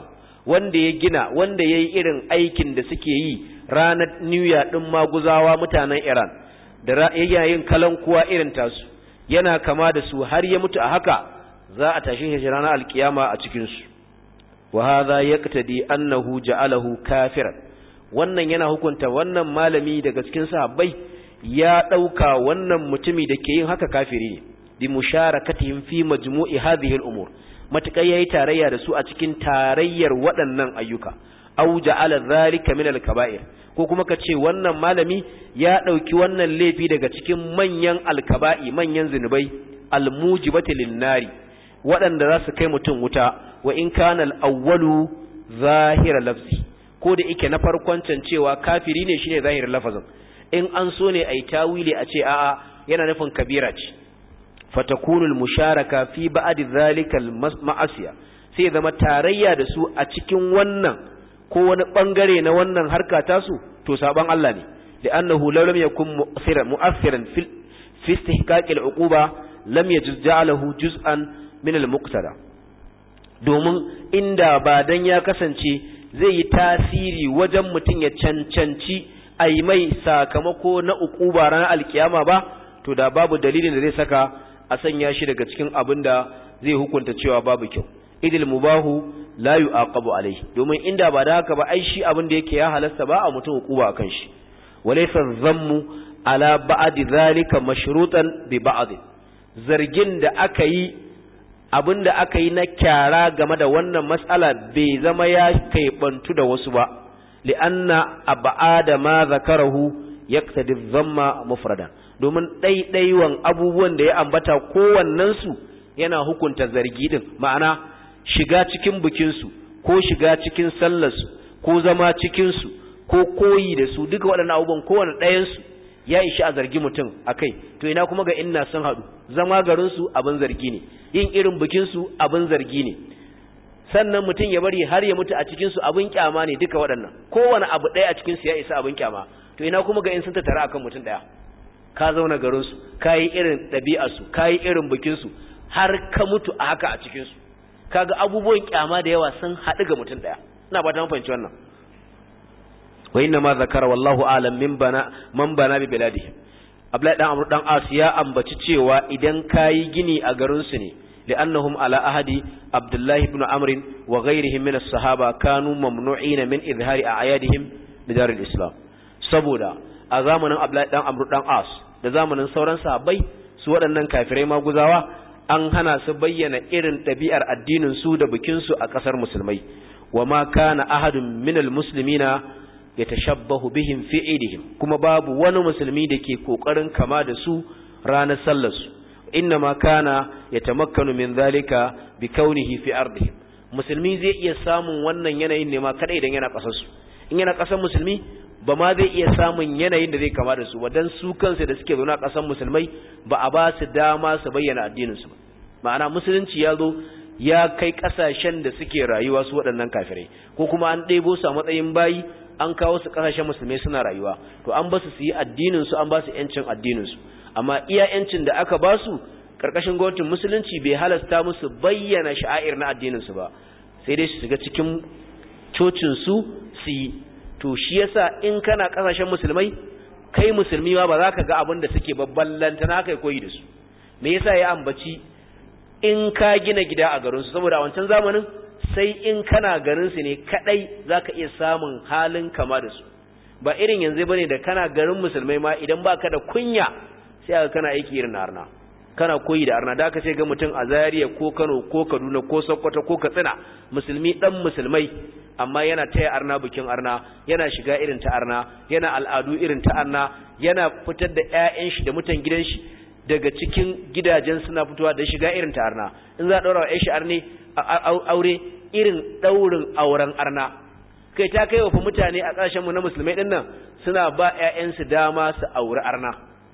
wanda ya gina wanda ya yi irin aikin da suke yi ranar new year ɗin maguzawa mutanen iran da yayin kalankuwa irin tasu yana kama da su har ya mutu a haka za a tashi shi ranar alkiyama a cikinsu wa hadha yaqtadi annahu ja'alahu kafiran wannan yana hukunta wannan malami daga cikin sahabbai ya dauka wannan mutumi da ke yin haka kafiri ne bi musharakatihim fi majmu'i hadhihi al-umur matakai yayi tarayya da su a cikin tarayyar waɗannan ayyuka aw ja'ala dhalika min al-kaba'ir ko kuma ka ce wannan malami ya dauki wannan laifi daga cikin manyan alkaba'i manyan zinubai almujibati lin-nari waɗanda za su kai mutum wuta wa in kana al-awwalu zahira lafzi ko da yake na farkon can cewa kafiri ne shine zahirin lafazin in an so ne ai tawili a ce a'a yana nufin kabira ce fatakunu al-musharaka fi ba'd dhalika al-ma'asiya sai zama tarayya da su a cikin wannan ko wani bangare na wannan harka tasu to saban Allah ne li'annahu law lam yakun mu'athiran mu'athiran fi fi istihqaq al-uquba lam yajuz ja'alahu juz'an min al-muqtada domin inda ba dan ya kasance zai yi tasiri wajen mutum ya cancanci ai mai sakamako na uquba ranar alkiyama ba to da babu dalilin da zai saka a sanya shi daga cikin abin da zai hukunta cewa babu kyau idil mubahu la yu'aqabu alai domin inda ba da haka ba ai shi abin da yake ya halasta ba a mutum hukuba akan shi walaysa dhammu ala ba'd zalika mashrutan bi ba'd zargin da aka yi abin da aka yi na kyara game da wannan matsala bai zama ya kai bantu da wasu ba li'anna ab'ada ma zakarahu yaqtadi dhamma mufradan domin ɗaiɗaiwan abubuwan da ya ambata kowannensu yana hukunta zargi din ma'ana shiga cikin bikinsu ko shiga cikin sallarsu ko zama cikinsu ko koyi da su duka waɗannan abubuwan kowane ɗayansu ya ishi a zargi mutum a kai to ina kuma ga inna sun haɗu zama garinsu abin zargi ne yin irin bikinsu abin zargi ne sannan mutum ya bari har ya mutu a cikinsu abin kyama ne duka waɗannan kowane abu ɗaya a cikinsu ya isa abin kyama to ina kuma ga in sun tattara akan mutum ɗaya ka zauna garinsu ka yi irin ɗabi'arsu ka yi irin bikinsu har ka mutu a haka a cikinsu kaga abubuwan kyama da yawa sun haɗu ga mutum ɗaya ina ba ta fahimci wannan wa inna ma zakara wallahu alam min bana man bana bi biladihim Abdullahi dan Amr dan As ya ambaci cewa idan kayi gini a garin su ne li'annahum ala ahadi Abdullahi ibn Amr wa ghayrihim min as-sahaba kanu mamnu'ina min izhari a'yadihim bidar al-islam saboda a zamanin Abdullahi dan Amr dan As da zamanin sauran sahabbai su waɗannan kafirai maguzawa an hana su bayyana irin ɗabi'ar addinin su da bikin su a ƙasar musulmai wa ma kana ahadun minal muslimina yatashabbahu bihim fi idihim kuma babu wani musulmi da ke kokarin kama da su ranar sallar su innama kana yatamakkanu min zalika bi kaunihi fi ardihim musulmi zai iya samun wannan yanayin ne ma kada idan yana kasar su in yana kasar musulmi ba ma zai iya samun yanayin da zai kama da su ba dan su kansu da suke zauna kasar musulmai ba a ba su dama su bayyana addinin su ma'ana musulunci ya zo ya kai kasashen da suke rayuwa su waɗannan kafirai ko kuma an ɗebo su a matsayin bayi an kawo su kasashen musulmai suna rayuwa to an basu su yi addinin su an ba su yancin addinin su amma iya yancin da aka ba su karkashin gwamnatin musulunci bai halasta musu bayyana sha'air na addinin su ba sai dai su shiga cikin cocin su su yi to shi yasa in kana kasashen musulmai kai musulmi ma ba za ka ga abin da suke babban lantana kai koyi da su me yasa ya ambaci in ka gina gida a garin su saboda a wancan zamanin sai in kana garin su ne kadai zaka iya samun halin kama da su ba irin yanzu bane da kana garin musulmai ma idan baka da kunya sai aka kana aiki irin arna kana koyi da arna da aka sai ga mutum a Zaria ko Kano ko Kaduna ko Sokoto ko Katsina musulmi dan musulmai amma yana taya arna bikin arna yana shiga irin ta arna yana al'adu irin ta arna yana fitar da ƴaƴan shi da mutan gidan shi daga cikin gidajen suna fitowa da shiga irin ta arna in za a daura wa ƴan shi arne aure irin daurin auren arna kai ta kai wa mutane a ƙasashen mu na musulmai din nan suna ba ƴaƴansu dama su auri arna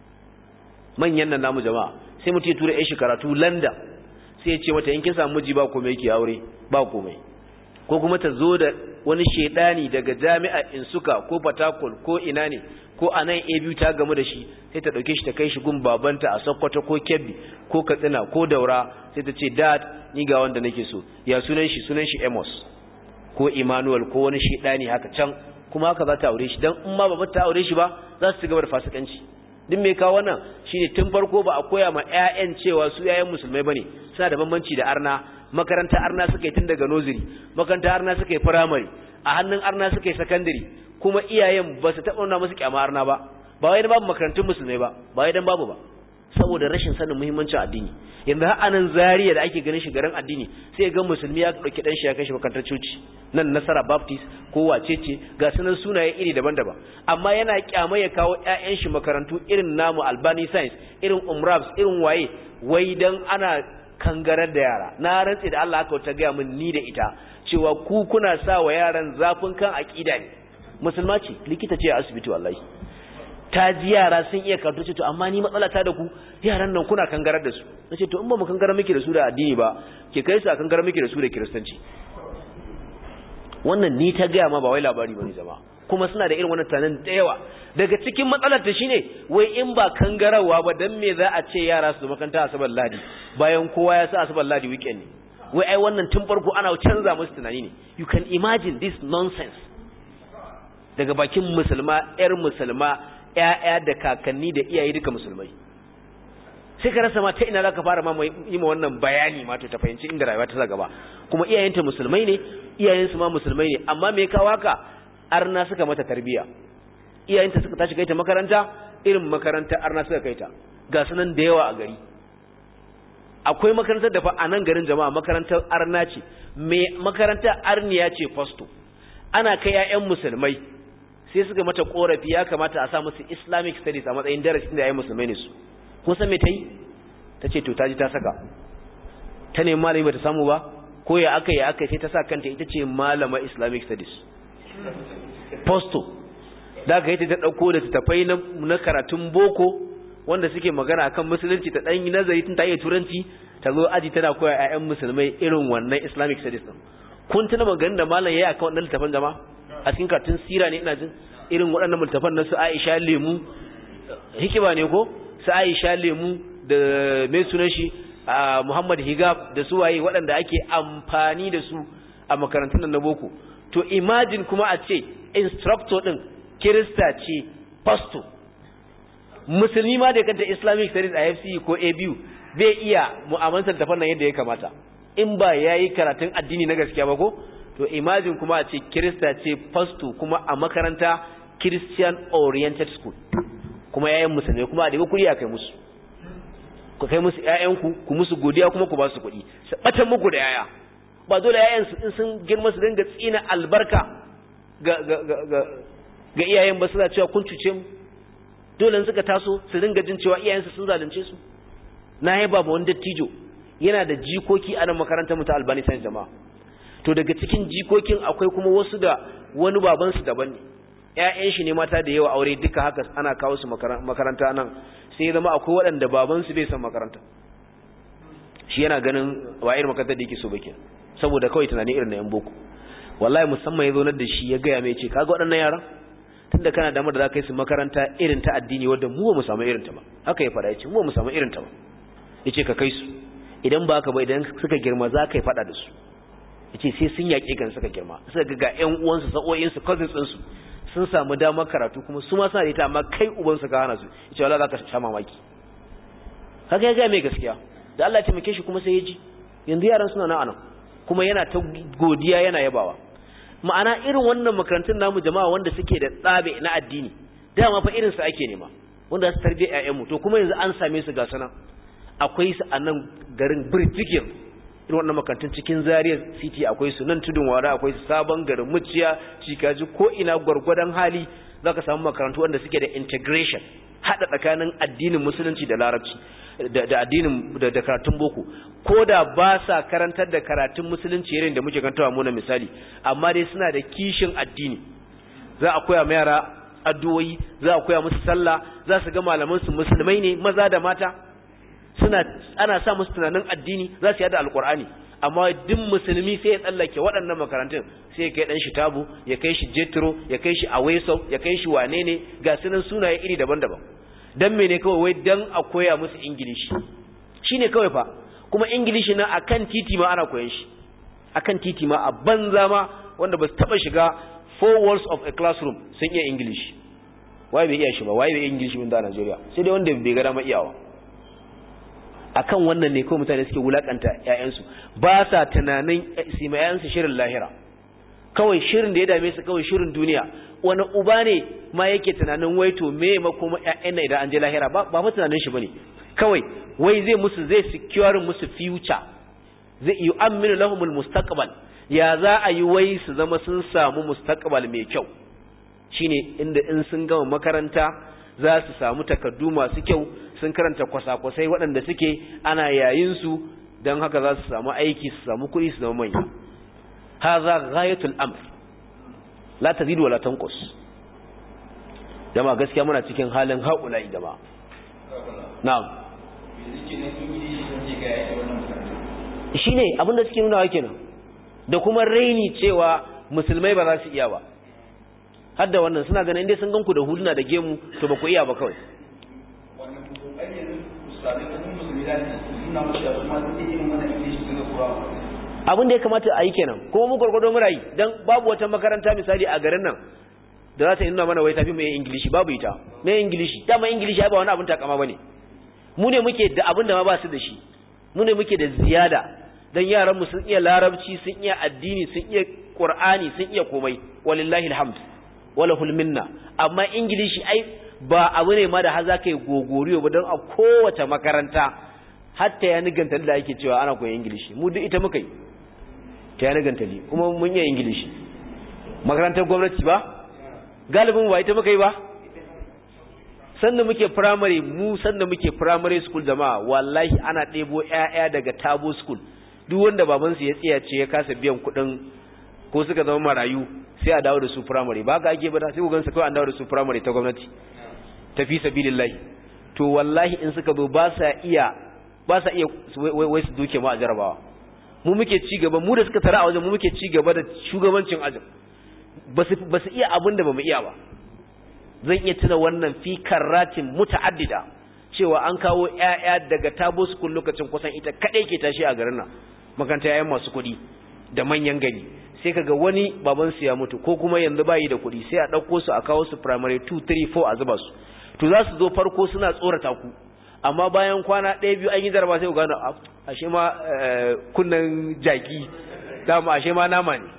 manyan nan namu jama'a sai mutum ya tura ƴan shi karatu London sai ya ce mata in kin samu miji ba komai yake aure ba komai ko kuma ta zo da wani shedani daga jami'a Insuka ko Fatakol ko ina ne ko a nan biyu ta gamu da shi sai ta ɗauke shi ta kai shi gun babanta a Sokoto ko Kebbi ko Katsina ko Daura sai ta ce dad ni ga wanda nake so ya sunan shi sunan shi Amos ko Emmanuel ko wani shedani haka can kuma haka za ta aure shi dan in ma ba ta aure shi ba za su ci gaba da fasikanci duk mai kawo wannan shine tun farko ba a koya ma ƴaƴan cewa su ƴaƴan musulmai bane suna da bambanci da arna makaranta arna suka yi tun daga nursery makaranta arna suka yi primary a hannun arna suka yi secondary kuma iyayen ba su taɓa nuna musu kyama arna ba ba wai dan babu makarantun musulmai ba ba wai dan babu ba saboda rashin sanin muhimmancin addini yanzu har anan zariya da ake ganin shi garin addini sai ga musulmi ya dauki dan shi ya kai shi makarantar coci nan nasara baptist ko wacece ga sunan sunaye iri daban-daban amma yana kyama ya kawo ƴaƴan shi makarantu irin namu albani science irin umrabs irin waye wai dan ana kangarar da yara na rantse da Allah aka ta gaya min ni da ita cewa ku kuna sa wa yaran zafin kan aqida ne musulma ce likita ce a asibiti wallahi ta ji yara sun iya karatu ce to amma ni matsala ta da ku yaran nan kuna kangarar da su nace to in ba mu kangarar miki da su da addini ba ke kai su a kangarar miki da su da kiristanci wannan ni ta gaya ma ba wai labari bane zama kuma suna da irin wannan tunanin da yawa daga cikin matsalar ta shine wai in ba kangarawa ba dan me za a ce yara su makanta asabar ladi bayan kowa ya sa asabar ladi weekend ne wai ai wannan tun farko ana canza musu tunani ne you can imagine this nonsense daga bakin musulma yar musulma ƴaƴa da kakanni da iyaye duka musulmai sai ka rasa ma ta ina zaka fara ma yi ma wannan bayani ma to ta fahimci inda rayuwa ta sa gaba kuma iyayenta musulmai ne iyayensu ma musulmai ne amma me kawo haka arna suka mata tarbiya iyayenta suka tashi kai ta makaranta irin makarantar arna suka kai ta ga sunan da yawa a gari akwai makarantar da fa a nan garin jama'a makarantar arna ce me makarantar arniya ce fasto ana kai 'ya'yan musulmai sai suka mata korafi ya kamata a sa musu islamic studies a matsayin darasin da 'ya'yan musulmai ne su kun san me ta yi ta ce to ta ji ta saka ta nemi malami ba ta samu ba ko ya aka yi aka sai ta sa kanta ita ce malama islamic studies posto da aka yi ta ɗauko da tafai na karatun boko wanda suke magana akan musulunci ta ɗan yi nazari tun ta iya turanci ta zo aji tana koya 'ya'yan musulmai irin wannan islamic studies ɗin kun tuna maganin da malam ya yi akan wannan littafin jama a cikin karatun sira ne ina jin irin waɗannan littafan na su aisha lemu hikima ne ko su aisha lemu da mai sunan shi a muhammad higab da su waye waɗanda ake amfani da su a makarantun nan na boko to imagine kuma a ce instructor ɗin kirista ce pastor musulmi ma da kanta islamic studies a fce ko abu bai iya mu'amalantar tafan nan yadda ya kamata in ba ya yi karatun addini na gaskiya ba ko to imagine kuma a ce kirista ce pastor kuma a makaranta christian oriented school kuma yayan musulmi kuma a daga kuɗi a kai musu ku kai musu ƴaƴanku ku musu godiya kuma ku ba su kuɗi su batan muku da yaya ba dole ƴaƴan su in sun girma su dinga tsina albarka ga ga ga ga, ga iyayen ba suna cewa kun cuce mu dole suka taso su dinga jin cewa iyayen su sun zalunce su na yaba ba wani dattijo yana da jikoki a nan makarantar mu ta Albani Science jama'a to daga cikin jikokin akwai kuma wasu da wani baban su daban ne ƴaƴan shi ne mata da yawa aure duka haka ana kawo su makaranta nan sai zama akwai waɗanda baban su bai san makaranta shi yana ganin wa irin makarantar da yake so bake saboda kawai tunani irin na yan boko wallahi musamman ya zo da shi ya gaya mai ce kaga waɗannan yaran tunda kana damar da za ka yi su makaranta irin ta addini wadda mu ba mu samu irin ta ba haka ya faɗa ya ce mu ba mu samu irin ta ba ya ce ka kai su idan ba haka ba idan suka girma za ka yi faɗa da su ya ce sai sun yaƙe kan suka girma suka ga ga ƴan uwansu sa'o'insu cousins ɗinsu sun samu damar karatu kuma su ma suna da ita amma kai ubansu ka hana su yace wallahi zaka sha mamaki kaga ya ga mai gaskiya da Allah ya taimake shi kuma sai ya ji yanzu yaran suna nan anan kuma yana ta godiya yana yabawa ma'ana irin wannan makarantun namu jama'a wanda suke da tsabe na addini dama fa irin su ake nema wanda su tarbiya ƴaƴanmu to kuma yanzu an same su ga sana akwai su a nan garin Birjigin irin wannan makarantun cikin Zaria City akwai su nan tudun wara akwai su sabon garin Muciya Cikaji ko ina gwargwadon hali zaka samu makarantu wanda suke da integration hada tsakanin addinin musulunci da larabci da addinin da karatun boko ko da ba sa karantar da karatun musulunci irin da muke kantawa mu na misali amma dai suna da kishin addini za a koya ma yara addu'o'i za a koya musu sallah za su ga malaman su musulmai ne maza da mata suna ana sa musu tunanin addini za su yada alqur'ani amma duk musulmi sai ya tsallake waɗannan makarantun sai ya kai dan shi tabu ya kai shi jetro ya kai shi aweso ya kai shi wane ne ga sunan sunaye iri daban-daban dan mene kawai wai dan a koya musu ingilishi shine kawai fa kuma ingilishi na akan titi ma ana koyan shi akan titi ma a banza ma wanda ba su taba shiga four walls of a classroom sun iya english waye bai iya shi ba waye bai english min da Najeriya sai dai wanda bai ga dama iyawa akan wannan ne ko mutane suke wulakanta ƴaƴansu ba sa tunanin su ma ƴaƴansu shirin lahira kawai shirin da ya dame su kawai shirin duniya wani uba ne ma yake tunanin wai to me ma kuma ƴaƴan idan an je lahira ba ba tunanin shi bane kawai wai zai musu zai secure musu future zai yu'minu lahumul mustaqbal ya za a yi wai su zama sun samu mustaqbal mai kyau shine inda in sun gama makaranta za su samu takardu masu kyau sun karanta kwasa-kwasai waɗanda suke ana yayin su don haka za su samu aiki su samu kuɗi su zama manya haza ghayatul amr la tazidu wala tanqus jama'a gaskiya muna cikin halin haula jama'a na'am shine abinda suke nuna wa kenan da kuma raini cewa musulmai ba za su iya ba har da wannan suna ganin dai sun ganku da huluna da gemu to ba ku iya ba kawai abin da ya kamata a yi kenan kuma mu gwargwado mura yi don babu wata makaranta misali a garin nan da za ta yi nuna mana wai tafi mai ingilishi babu ita mai ingilishi dama ingilishi ya ba wani abin takama ba ne mu ne muke da abin da ma ba su da shi mu ne muke da ziyada don yaranmu sun iya larabci sun iya addini sun iya ƙur'ani sun iya komai walillahi alhamd walahul minna amma ingilishi ai ba abu ne ma da har za ka yi gogoriyo ba don a kowace makaranta hatta ya niganta da ake cewa ana koyan ingilishi mu duk ita muka yi ta ya niganta kuma mun yi ingilishi makarantar gwamnati ba galibin ba ita muka yi ba sanda muke primary mu sanda muke primary school jama'a wallahi ana ɗebo ƴaƴa daga tabo school duk wanda babansu ya tsaya ce ya kasa biyan kuɗin ko suka zama marayu sai a dawo da su primary ba ga ake bada sai ku gansu kawai an dawo da su primary ta gwamnati tafi sabilillahi to wallahi in suka zo ba sa iya ba sa iya wai su duke mu a jarabawa mu muke ci gaba mu da suka tara a wajen mu muke ci gaba da shugabancin ajin ba su iya abin da ba mu iya ba zan iya tuna wannan fi karratin muta'addida cewa an kawo ƴaƴa daga tabo school lokacin kusan ita kadai ke tashi a garin nan makaranta ƴaƴan masu kuɗi da manyan gari sai kaga wani baban su ya mutu ko kuma yanzu bayi da kuɗi sai a ɗauko su a kawo su primary 2 3 4 a zuba su to za su zo farko suna tsorata ku amma bayan kwana ɗaya biyu an yi jaraba sai ku gano ashe ma kunnan jaki dama ashe ma nama ne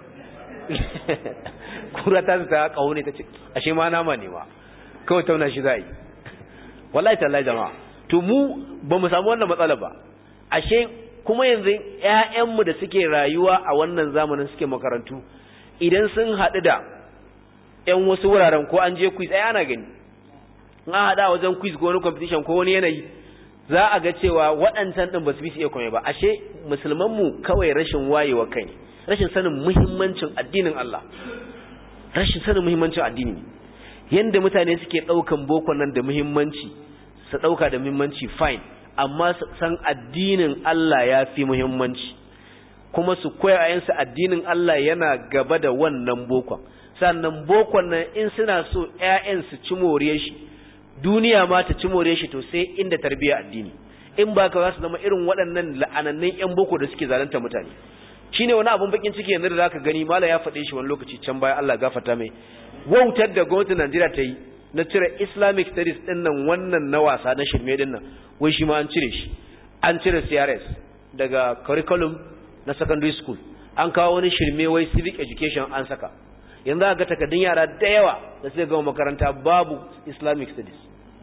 kura ta ta kawo ne ta ce ashe ma nama ne ma kawai tauna shi za yi wallahi tallahi jama'a to mu ba mu samu wannan matsala ba ashe kuma yanzu ƴaƴanmu da suke rayuwa a wannan zamanin suke makarantu idan sun haɗu da ƴan wasu wuraren ko an je quiz ai ana gani in an haɗa wajen quiz ko wani competition ko wani yanayi za a ga cewa waɗancan ɗin ba su bi su iya komai ba ashe musulmanmu kawai rashin wayewa kai rashin sanin muhimmancin addinin Allah rashin sanin muhimmancin addini ne yanda mutane suke ɗaukan boko nan da muhimmanci su ɗauka da muhimmanci fine amma su san addinin Allah ya fi muhimmanci kuma su koya ayansu addinin Allah yana gaba da wannan bokon sannan bokon nan in suna so ƴaƴan su ci more shi duniya ma ta ci more shi to sai inda tarbiyya addini in ba ka za su zama irin waɗannan la'anannun ƴan boko da suke zalunta mutane shine wani abun bakin ciki yanzu da zaka gani mala ya faɗe shi wani lokaci can baya Allah gafarta mai wautar da gwamnatin Najeriya ta yi na cire Islamic studies din nan wannan na wasa na shirme din nan wai shi ma an cire shi an cire CRS daga curriculum na secondary school an kawo wani shirme wai civic education an saka yanzu ga takardun yara da yawa da suka gama makaranta babu Islamic studies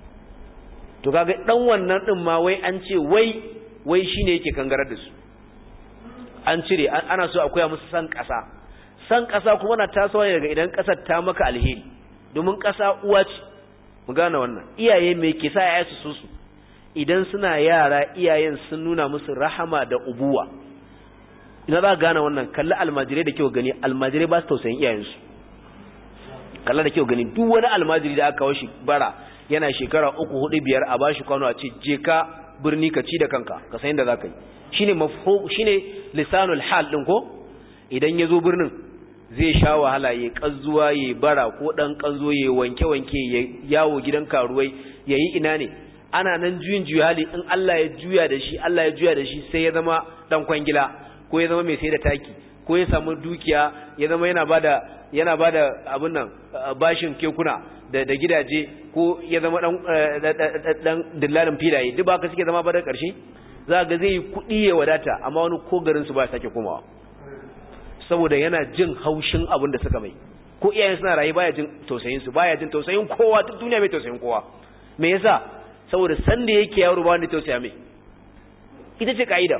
to kaga dan wannan din ma wai an ce wai wai shine yake kangarar da su an cire ana so a koya musu san ƙasa san ƙasa kuma na tasowa daga idan ƙasar ta maka alheri domin ƙasa uwa ce mu gane wannan iyaye mai ke sa yaya su su idan suna yara iyayen sun nuna musu rahama da ubuwa ina za ka gane wannan kalli almajirai da kyau gani almajirai ba su tausayin iyayensu kalla da kyau gani duk wani almajiri da aka kawo shi bara yana shekara uku hudu biyar a bashi kwano a ce je ka birni ka ci da kanka ka san yadda za ka yi shine mafhum shine lisanul hal din ko idan yazo birnin zai sha wahala ya kazzuwa ya bara ko dan kanzo ya wanke wanke ya yawo gidan karuwai yayi ina ne ana nan juyin juya hali in Allah ya juya da shi Allah ya juya da shi sai ya zama dan kwangila ko ya zama mai sai da taki ko ya samu dukiya ya zama yana bada yana bada abin nan bashin kekuna da da gidaje ko ya zama dan dan dillalin filaye duk ba ka suke zama ba da karshe za ga zai kuɗi ya wadata amma wani ko garin su ba sake komawa saboda yana jin haushin abin da suka mai ko iyayen suna rayu baya jin tausayin su baya jin tausayin kowa duk duniya mai tausayin kowa me yasa saboda san da yake yaro ba wanda tausaya mai ita ce kaida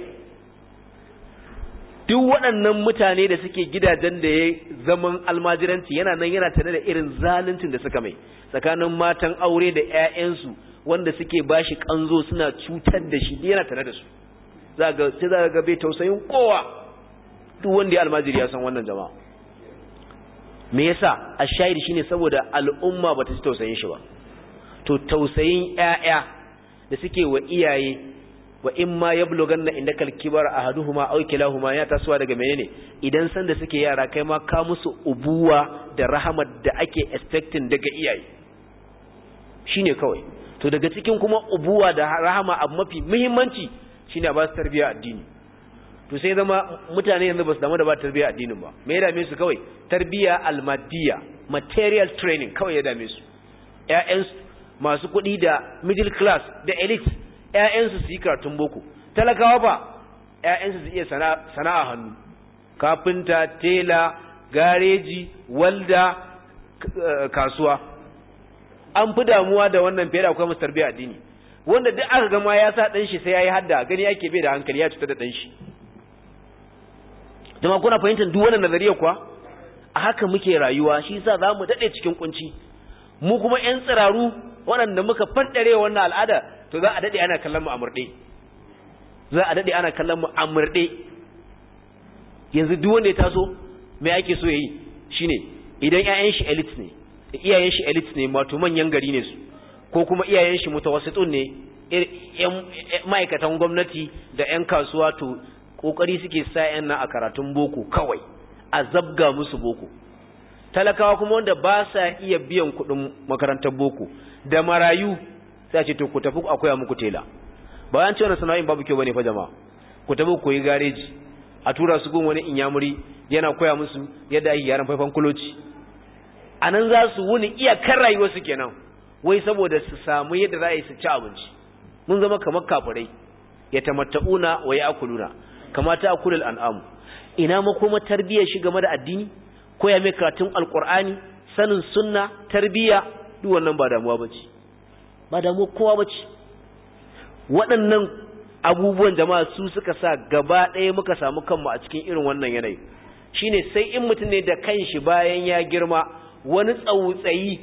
duk waɗannan mutane da suke gidajen da ya zaman almajiranci yana nan yana tare da irin zaluncin da suka mai tsakanin matan aure da ƴaƴansu wanda suke bashi kanzo suna cutar da shi yana tare da su za ga sai za ga bai tausayin kowa duk wanda ya almajiri ya san wannan jama'a me yasa ashayir shine saboda al'umma bata ci tausayin shi ba to tausayin ƴaƴa da suke wa iyaye wa in ma yablughanna indakal kibara ahaduhuma aw kilahuma ya tasowa daga menene idan san da suke yara kai ma ka musu ubuwa da rahamar da ake expecting daga iyaye shine kawai to daga cikin kuma ubuwa da rahama abu mafi muhimmanci shine ba su tarbiya addini to sai zama mutane yanzu ba su damu da ba tarbiya addinin ba me ya dame su kawai tarbiya almadiyya material training kawai ya dame su ƴaƴan masu kuɗi da middle class da elite ƴaƴansu su yi karatun boko talakawa ba ƴaƴansu su iya sana'a hannu kafinta tela gareji walda kasuwa an fi damuwa da wannan fiye da akwai musu tarbiya addini wanda duk aka gama ya sa ɗan shi sai ya yi hadda gani yake bai da hankali ya cutar da ɗan shi jama'a kuna fahimtar duk wannan nazariya kuwa a haka muke rayuwa shi yasa za mu daɗe cikin kunci mu kuma ƴan tsiraru waɗanda muka faddare wannan al'ada to za a daɗe ana kallon mu a murɗe za a daɗe ana kallon mu a murɗe yanzu duk wanda ya taso me ake so yayi shine idan ƴaƴan shi elite ne iyayen shi elite ne wato manyan gari ne su ko kuma iyayen shi mutawassitun ne ma'aikatan gwamnati da 'yan kasuwa to kokari suke sa 'yan nan a karatun boko kawai a zabga musu boko talakawa kuma wanda ba sa iya biyan kuɗin makarantar boko da marayu sai ce to ku tafi a koya muku tela bayan cewa sana'in babu kyau bane fa jama'a ku tafi koyi gareji a tura su gun wani inyamuri yana koya musu yadda ake yaran faifan kuloci a nan za su wuni iyakar rayuwarsu kenan wai saboda su samu yadda za a yi su ci abinci mun zama kamar kafirai ya tamatta'una wa ya akuluna kamata akulul an'amu ina makoma tarbiyyar shi game da addini koya mai karatun alqur'ani sanin sunna tarbiyya duk wannan ba damuwa bace ba damuwa kowa bace waɗannan abubuwan jama'a su suka sa gaba ɗaya muka samu kanmu a cikin irin wannan yanayi shine sai in mutum ne da kanshi bayan ya girma wani tsautsayi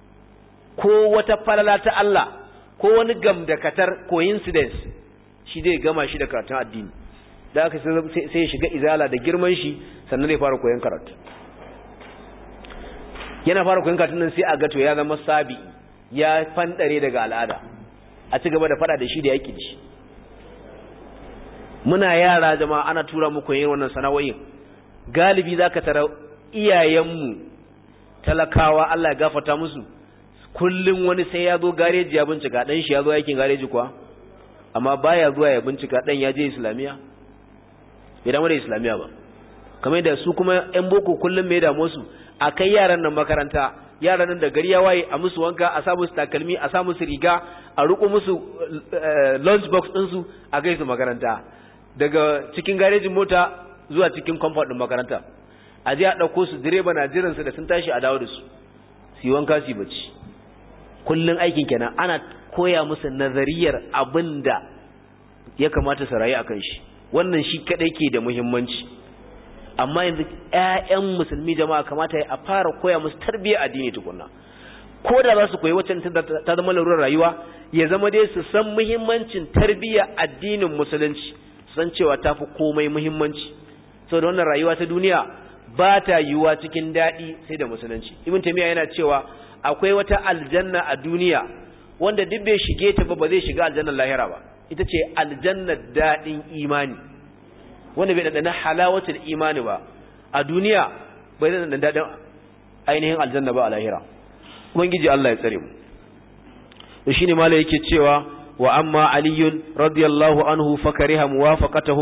ko wata falala ta Allah ko wani gamdakatar coincidence shi zai gama shi da karatun addini da aka sai ya shiga izala da girman shi sannan zai fara koyon karatu yana fara koyon karatun nan sai a gato ya zama sabi ya fandare daga al'ada a ci gaba da fada da shi da yaki da shi muna yara jama'a ana tura muku yin wannan sana'o'in galibi zaka tara iyayenmu talakawa Allah ya gafarta musu kullum wani sai ya zo gareji ya bincika dan shi ya zo aikin gareji kuwa amma baya zuwa ya bincika dan ya je islamiya bai damu da islamiya ba kamar da su kuma yan boko kullum mai damu su a kai yaran nan makaranta yaran nan da gari ya waye a musu wanka a sa musu takalmi a sa musu riga a riko musu lunch box din su a gaisu makaranta daga cikin garejin mota zuwa cikin comfort din makaranta a je a dauko su direba na jiran su da sun tashi a dawo da su su yi wanka su yi bacci kullun aikin kenan ana koya musu nazariyar abinda ya kamata su rayu akan shi wannan shi kadai ke da muhimmanci amma yanzu ƴaƴan musulmi jama'a kamata a fara koya musu tarbiyyar addini tukunna ko da za su koyi wacce ta zama larurar rayuwa ya zama dai su san muhimmancin tarbiyyar addinin musulunci san cewa ta fi komai muhimmanci saboda wannan rayuwa ta duniya ba ta yiwuwa cikin daɗi sai da musulunci ibn taymiya yana cewa akwai wata aljanna a duniya wanda duk bai shige ta ba ba zai shiga aljannar lahira ba ita ce aljannar daɗin imani wanda bai ɗanɗana halawatul imani ba a duniya bai ɗanɗana daɗin ainihin aljanna ba a lahira ubangiji Allah ya tsare mu to shine mala yake cewa wa amma aliyun radiyallahu anhu fakariha muwafaqatuhum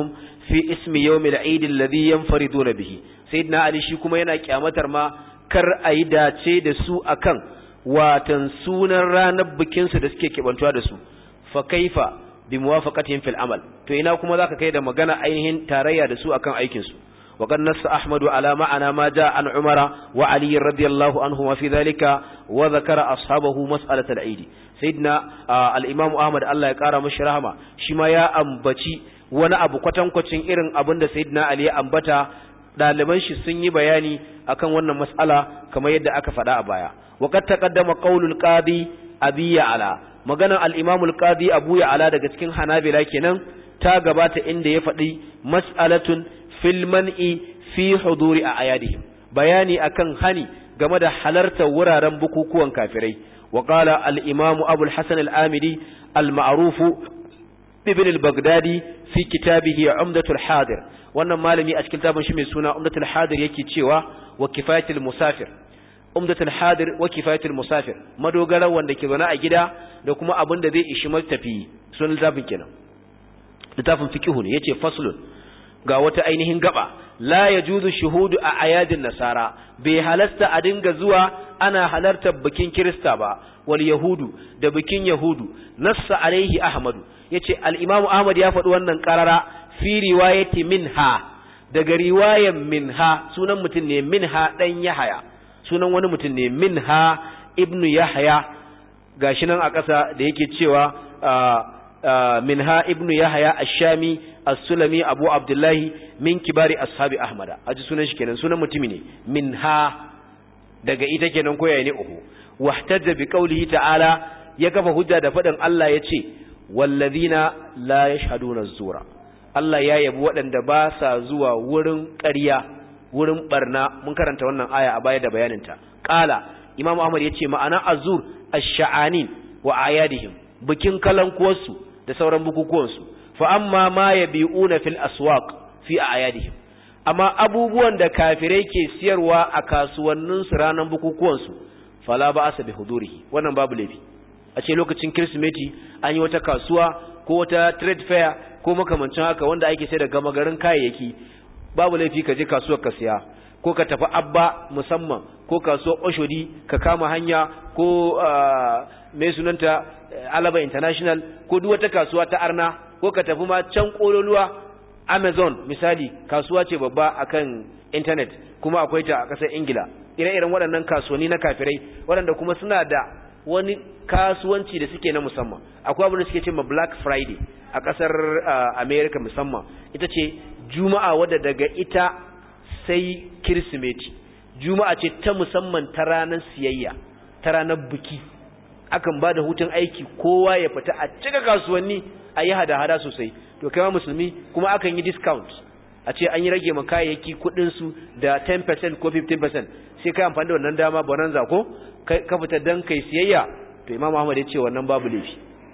fi ismi yawmil eid alladhi yanfariduna bihi sayyidina ali shi kuma yana kyamatar ma kar ayi dace da su akan watan sunan ranar bikin su da suke kibantuwa da su fa kaifa bi muwafaqatihim fil amal to ina kuma zaka kai da magana ainihin tarayya da su akan aikin su وقد نص أحمد على معنى ما جاء عن عمر وعلي رضي الله عنهما في ذلك وذكر أصحابه مسألة العيد سيدنا آه الإمام أحمد الله يقارى مشرهما شما يا أنبتي وانا أبو قتن قتن إرن أبند سيدنا علي أنبتا ɗaliban shi sun yi bayani akan wannan mas'ala kamar yadda aka faɗa a baya waqad taqaddama qaulul qadi abi ya'la maganar al-imam al-qadi abu ya'la daga cikin hanabila kenan ta gabata inda ya faɗi mas'alatun fil man'i fi huduri a ayadihim bayani akan hani game da halartar wuraren bukukuwan kafirai wa qala al-imam abu al-hasan al-amidi al-ma'ruf ibn al-baghdadi fi kitabihi umdatul hadir wannan malami a cikin tabin shi mai suna umdatul hadir yake cewa wa kifayatul musafir umdatul hadir wa kifayatul musafir madogara wanda ke zaune a gida da kuma abin da zai ishi matafi sunan littafin kenan littafin fiqhu ne yace faslun ga wata ainihin gaba la yajuzu shuhudu a ayadin nasara bai halasta a dinga zuwa ana halartar bikin kirista ba wal yahudu da bikin yahudu nassa alaihi ahmadu yace al-imam ahmad ya faɗi wannan qarara fi riwayati minha daga riwayan minha sunan mutum ne minha dan yahaya sunan wani mutum ne minha ibnu yahya gashi nan a ƙasa da yake cewa minha ibnu yahya ash-shami as-sulami abu abdullahi min kibari ashabi ahmada aji sunan shi kenan sunan mutumi ne minha daga ita kenan koyaye ne uku wahtajja bi qawlihi ta'ala ya kafa hujja da fadin Allah yace wallazina la yashhaduna az-zura Allah ya yabi waɗanda ba sa zuwa wurin ƙarya wurin barna mun karanta wannan aya a baya da bayaninta qala imam ahmad yace ma'ana azur ash-sha'anin wa ayadihim bikin kalankuwarsu da sauran bukukuwansu fa amma ma yabi'una fil aswaq fi ayadihim amma abubuwan da kafirai ke siyarwa a kasuwannin su ranar bukukuwan su fala ba asa bi hudurihi wannan babu laifi a ce lokacin kirsimeti an yi wata kasuwa ko wata trade fair ko makamancin haka wanda ake sai da gama garin kayayyaki babu laifi ka je kasuwar ka siya ko ka tafi abba musamman ko kasuwar oshodi ka kama hanya ko mai sunanta alaba international ko duk wata kasuwa ta arna ko ka tafi ma can kololuwa amazon misali kasuwa ce babba akan internet kuma akwai ta a ƙasar ingila ire-iren waɗannan kasuwanni na kafirai waɗanda kuma suna da wani kasuwanci da suke na musamman akwai abin da suke ce ma black friday a ƙasar america musamman ita ce juma'a wadda daga ita sai kirsimeti juma'a ce ta musamman ta ranar siyayya ta ranar biki akan ba da hutun aiki kowa ya fita a cika kasuwanni a yi hada-hada sosai to kai ma musulmi kuma akan yi discount a ce an yi rage ma kayayyaki kudinsu da 10% ko 15% sai kai amfani da wannan dama bonanza ko ka fita dan kai siyayya to imam ahmad ya ce wannan babu laifi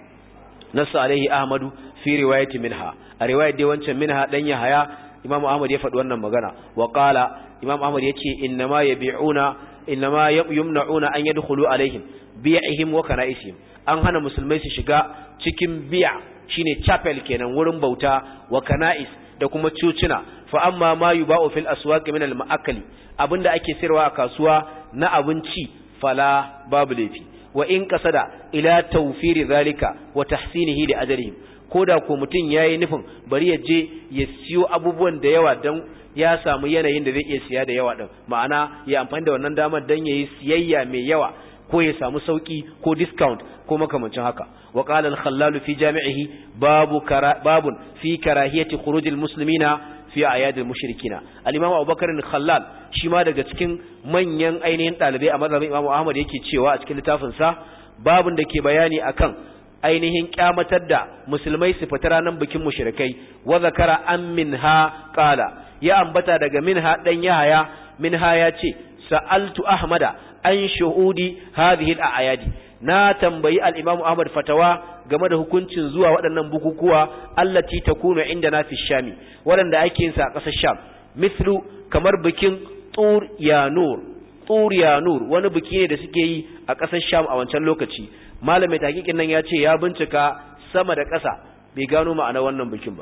nasu alaihi ahmadu fi riwayati minha a riwayat dai wancan minha dan yahaya imam ahmad ya faɗi wannan magana wa qala imam ahmad ya ce innama yabi'una innama yumna'una an yadkhulu alaihim bi'ihim wa kana'isihim an hana musulmai su shiga cikin bi'a shine chapel kenan wurin bauta wa kana'is da kuma cucina fa amma ma yuba'u fil aswaq min al ma'akali abinda ake sayarwa a kasuwa na abinci fala babu laifi wa in qasada ila tawfiri zalika wa tahsinihi li ajrihim koda ko mutun yayi nufin bari ya je ya siyo abubuwan da yawa dan ya samu yanayin da zai iya siya da yawa din ma'ana ya amfani da wannan damar dan yayi siyayya mai yawa ko ya samu sauki ko discount ko makamancin haka wa qala al-khallal fi jami'ihi babu babun fi karahiyati khuruj al-muslimina fi ayad al-mushrikina al-imam Abubakar al-Khallal shi ma daga cikin manyan ainihin dalibai a mazhabin Imam Ahmad yake cewa a cikin littafin sa babun da ke bayani akan ainihin kyamatar da musulmai su fita ranar bikin mushrikai wa zakara an minha qala ya ambata daga minha dan yahaya minha ya ce sa'altu ahmada an shuhudi hadhihi al-ayadi na tambayi al-imam ahmad fatawa game da hukuncin zuwa waɗannan bukukuwa allati takunu indana fi shami waɗanda ake yin sa a ƙasar sham mislu kamar bikin tur yanur tur yanur wani biki ne da suke yi a ƙasar sham a wancan lokaci malamin tahqiqin nan ya ce ya bincika sama da ƙasa bai gano ma'ana wannan bikin ba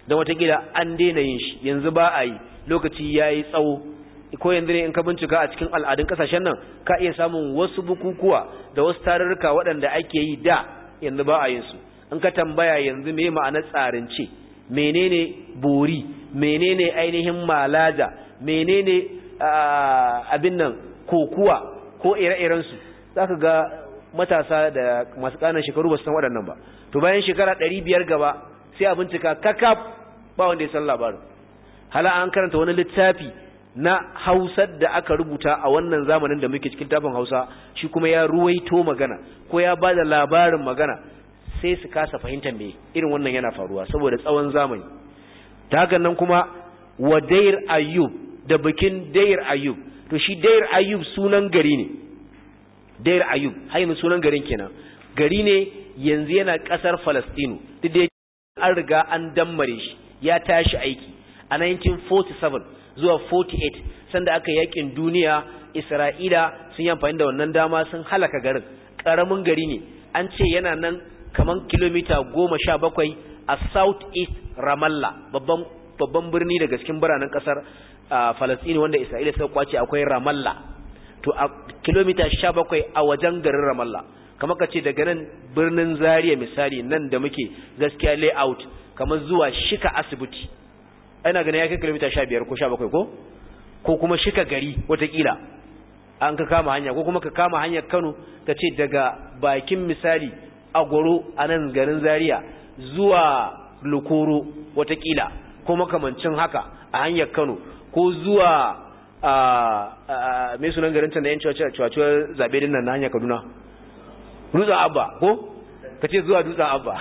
don watakila an daina yin shi yanzu ba a yi lokaci ya yi tsawo ko yanzu ne in ka bincika a cikin al'adun kasashen nan ka iya samun wasu bukukuwa da wasu tarurruka waɗanda ake yi da yanzu ba a yin su in ka tambaya yanzu me ma'anar tsarince menene bori menene ainihin malaja menene abin nan kokuwa ko ire-iren su zaka ga matasa da masu ƙananan shekaru ba su san waɗannan ba to bayan shekara ɗari biyar gaba sai a bincika kakaf ba wanda ya san labarin hala an karanta wani littafi na hausar da aka rubuta a wannan zamanin da muke cikin tafin hausa shi kuma ya ruwaito magana ko ya ba da labarin magana sai su kasa fahimtar me irin wannan yana faruwa saboda tsawon zamani ta hakan nan kuma wa dair ayyub da bikin dair ayyub to shi dair ayyub sunan gari ne dair ayyub hayin sunan garin kenan gari ne yanzu yana kasar falastinu duk da an riga an dammare shi ya tashi aiki a 1947 zuwa 48 sanda aka yakin duniya isra'ila sun yi amfani da wannan dama sun halaka garin ƙaramin gari ne an ce yana nan kaman kilomita goma sha bakwai a south east ramallah babban babban birni daga cikin biranen kasar falastini wanda isra'ila suka kwace akwai ramallah to a kilomita sha bakwai a wajen garin ramallah kamar ka ce daga nan birnin zaria misali nan da muke gaskiya layout kamar zuwa shika asibiti ana ganin ya kai kilomita sha biyar ko sha bakwai ko ko kuma shika gari watakila an ka kama hanya ko kuma ka kama hanyar kano ka ce daga bakin misali agwaro a nan garin zaria zuwa lokoro watakila ko makamancin haka a hanyar kano ko zuwa a mai sunan garin can da yan cewa zaɓe din nan na hanyar kaduna dutsen abba ko ka ce zuwa dutsen abba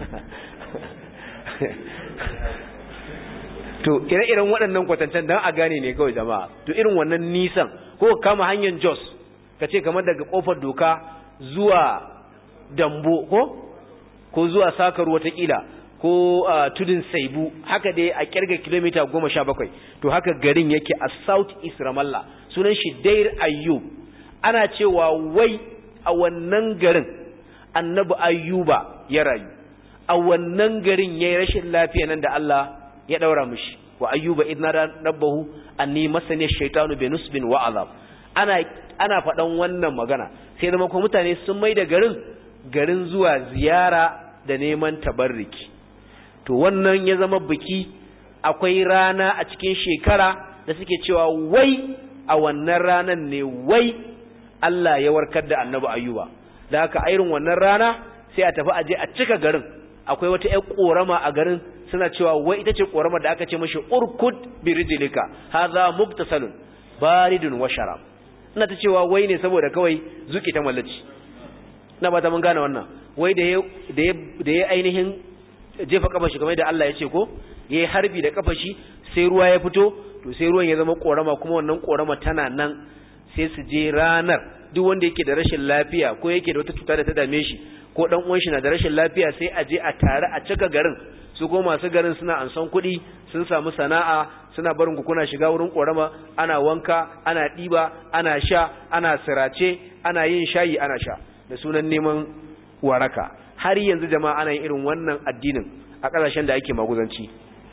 to ire-iren waɗannan kwatancen don a gane ne kawai jama'a to irin wannan nisan ko kama hanyar jos ka ce kamar daga ƙofar doka zuwa dambo ko ko zuwa sakar watakila ko tudun saibu haka dai a kirga kilomita goma sha bakwai to haka garin yake a south east ramallah sunan shi dair ayyub ana cewa wai a wannan garin annabi ayyuba ya rayu a wannan garin ya yi rashin lafiya nan da Allah ya daura mishi wa ayyuba idna rabbahu anni masani shaytanu bi nusbin wa azab ana ana faɗan wannan magana sai zama kuma mutane sun mai da garin garin zuwa ziyara da neman tabarriki to wannan ya zama biki akwai rana a cikin shekara da suke cewa wai a wannan ranan ne wai Allah ya warkar da annabi ayyuba da haka irin wannan rana sai a tafi aje a cika garin akwai wata ƴar korama a garin suna cewa wai ita ce koramar da aka ce mashi urkud birijlika hadha mubtasalun baridun wa sharab ina ta cewa wai ne saboda kawai zuki ta mallaci ina ba ta mun gane wannan wai da ya da ya ainihin jefa kafa shi kamar da Allah ya ce ko yayi harbi da kafa shi sai ruwa ya fito to sai ruwan ya zama korama kuma wannan korama tana nan sai su je ranar duk wanda yake da rashin lafiya ko yake da wata cuta da ta dame shi ko dan uwan shi na da rashin lafiya sai a je a tare a cika garin su ko masu garin suna ansan kuɗi sun samu sana'a suna barin ku kuna shiga wurin korama ana wanka ana ɗiba ana sha ana sirace ana yin shayi ana sha da sunan neman waraka har yanzu jama'a ana yin irin wannan addinin a ƙasashen da ake maguzanci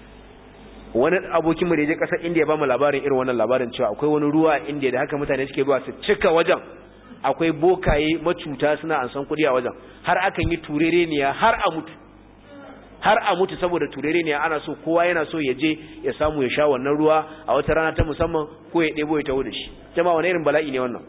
wani abokin mu da je ƙasar India ba mu labarin irin wannan labarin cewa akwai wani ruwa a India da haka mutane suke zuwa su cika wajen akwai bokaye macuta suna ansan kuɗi a wajen har akan yi turereniya har a mutu har a mutu saboda turereniya ana so kowa yana so ya je ya samu ya sha wannan ruwa a wata rana ta musamman ko ya ɗebo ya taho da shi jama'a wani irin bala'i ne wannan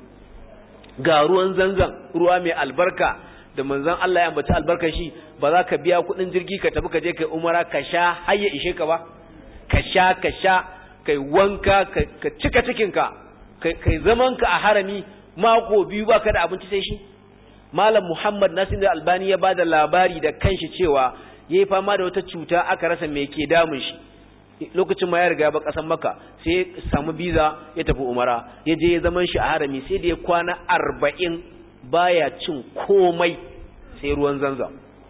ga ruwan zanzan ruwa mai albarka da manzon Allah ya ambaci albarkar shi ba za ka biya kuɗin jirgi ka tafi ka je kai umara ka sha har ya ishe ka ba ka sha ka sha kai wanka ka cika cikinka kai zaman ka a harami mako biyu baka da abinci sai shi malam muhammad nasir da albani ya bada labari da kanshi cewa yayi fama da wata cuta aka rasa me ke damun shi lokacin ma ya riga ba kasan maka sai ya samu biza ya tafi umara ya je ya zaman shi a harami sai da ya kwana arba'in baya cin komai sai ruwan zanzam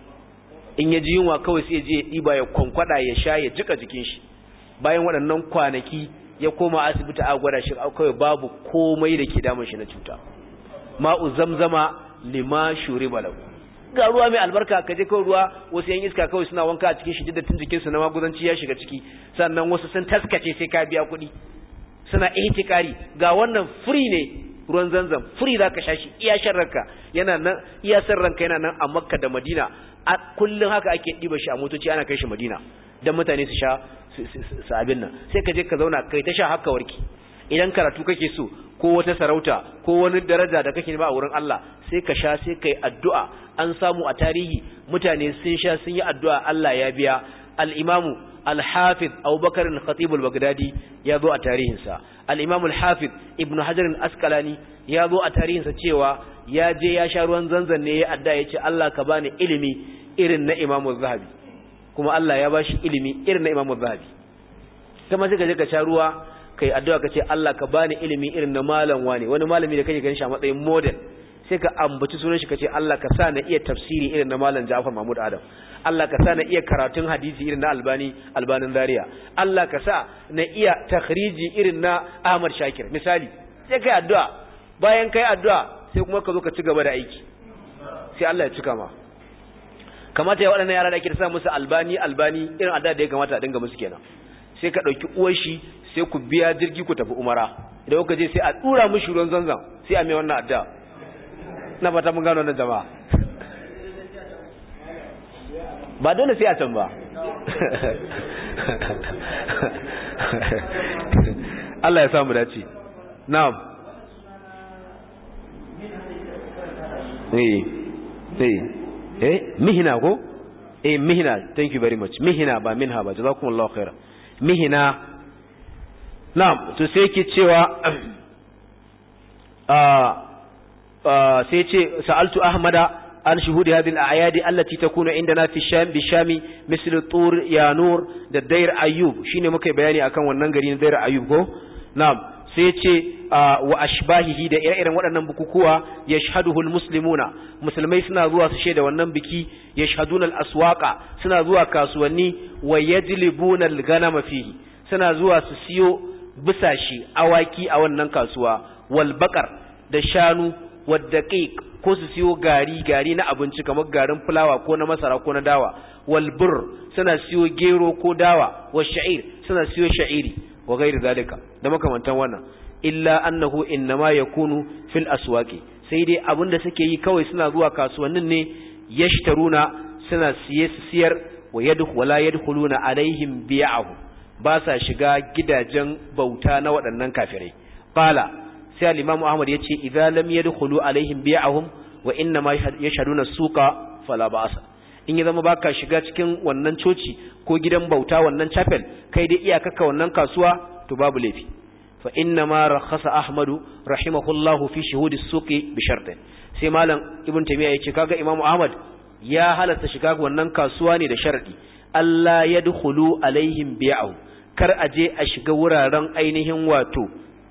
in ya ji yunwa kawai sai ya je ya ɗiba ya kwankwada ya sha ya jika jikin shi bayan waɗannan kwanaki ya koma asibiti a gwada shi kawai babu komai da ke damun shi na cuta ma'u zamzama lima shuri balau ga ruwa mai albarka ka je kawai ruwa wasu yan iska kawai suna wanka a cikin shi dattin jikin su na maguzanci ya shiga ciki sannan wasu sun taskace sai ka biya kuɗi suna ihtikari ga wannan free ne ruwan zanzam free zaka sha shi iya shan ranka yana nan iya san ranka yana nan a Makka da Madina a kullun haka ake diba shi a motoci ana kai shi Madina dan mutane su sha su abin nan sai ka je ka zauna kai ta sha haka warki idan karatu kake so ko wata sarauta ko wani daraja da kake ba a wurin Allah sai ka sha sai kai addu'a an samu a tarihi mutane sun sha sun yi addu'a Allah ya biya al-imamu al-hafiz Abubakar al-Khatib al-Baghdadi ya zo a tarihinsa al-imamu al-hafiz Ibn Hajar al-Asqalani ya zo a tarihinsa cewa ya je ya sha ruwan zanzan ne ya adda ya ce Allah ka bani ilimi irin na Imam Zahabi kuma Allah ya bashi ilimi irin na Imam Zahabi kuma sai ka je ka sha ruwa kai addu'a ka ce Allah ka bani ilimi irin na malam wani wani malami da kake ganin shi a matsayin model sai ka ambaci sunan shi ka ce Allah ka sa na iya tafsiri irin na malam Ja'far Mahmud Adam Allah ka sa na iya karatun hadisi irin na Albani Albanin Zaria Allah ka sa na iya takhriji irin na Ahmad Shakir misali sai kai addu'a bayan kai addu'a sai kuma ka zo ka ci gaba da aiki sai Allah ya cika ma kamata ya waɗannan yara da ake da sa musu albani albani irin addu'a da ya kamata a dinga musu kenan sai ka ɗauki uwar shi sai ku biya jirgi ku tafi umara idan kuka je sai a ɗura mushi ruwan zanzan sai a mai wannan addu'a na fata mun gano wannan jama'a ba dole sai a can ba Allah ya samu dace na'am eh eh eh mihina ko eh mihina thank you very much mihina ba minha ba jazakumullahu khairan mihina na'am to sai yake cewa sai ce sa'altu ahmada an shuhudi hadhihi al-a'yadi allati takunu indana fi sham bi shami misl tur yanur da dair ayyub shine muka bayani akan wannan gari na dair ayyub ko na'am sai ce wa ashbahihi da ire-iren waɗannan bukukuwa yashhaduhu al-muslimuna musulmai suna zuwa su shaida wannan biki yashhaduna al-aswaqa suna zuwa kasuwanni wa yajlibuna al-ghanama fihi suna zuwa su siyo bisashi awaki a wannan kasuwa wal baqar da shanu waddaqiq ko su siyo gari gari na abinci kamar garin fulawa ko na masara ko na dawa wal bur suna siyo gero ko dawa wa sha'ir suna siyo sha'iri wa ghairi zalika da makamantan wannan illa annahu innama yakunu fil aswaqi sai dai abinda suke yi kawai suna zuwa kasuwannin ne yashtaruna suna siye siyar wa yadkhulu wala yadkhuluna alaihim bi'ahu ba sa shiga gidajen bauta na waɗannan kafirai qala sai al-imam ahmad yace idza lam yadkhulu alaihim bi'ahum wa inna ma yashhaduna suqa fala ba'sa in ya zama baka shiga cikin wannan coci ko gidan bauta wannan chapel kai dai iyakaka wannan kasuwa to babu laifi fa inna ma rakhasa ahmad rahimahullahu fi shuhudi suqi bi shartin sai malam ibn taymiya yace kaga imam ahmad ya halatta shiga wannan kasuwa ne da sharadi Allah yadkhulu alaihim bi'ahum kar a je a shiga wuraren ainihin wato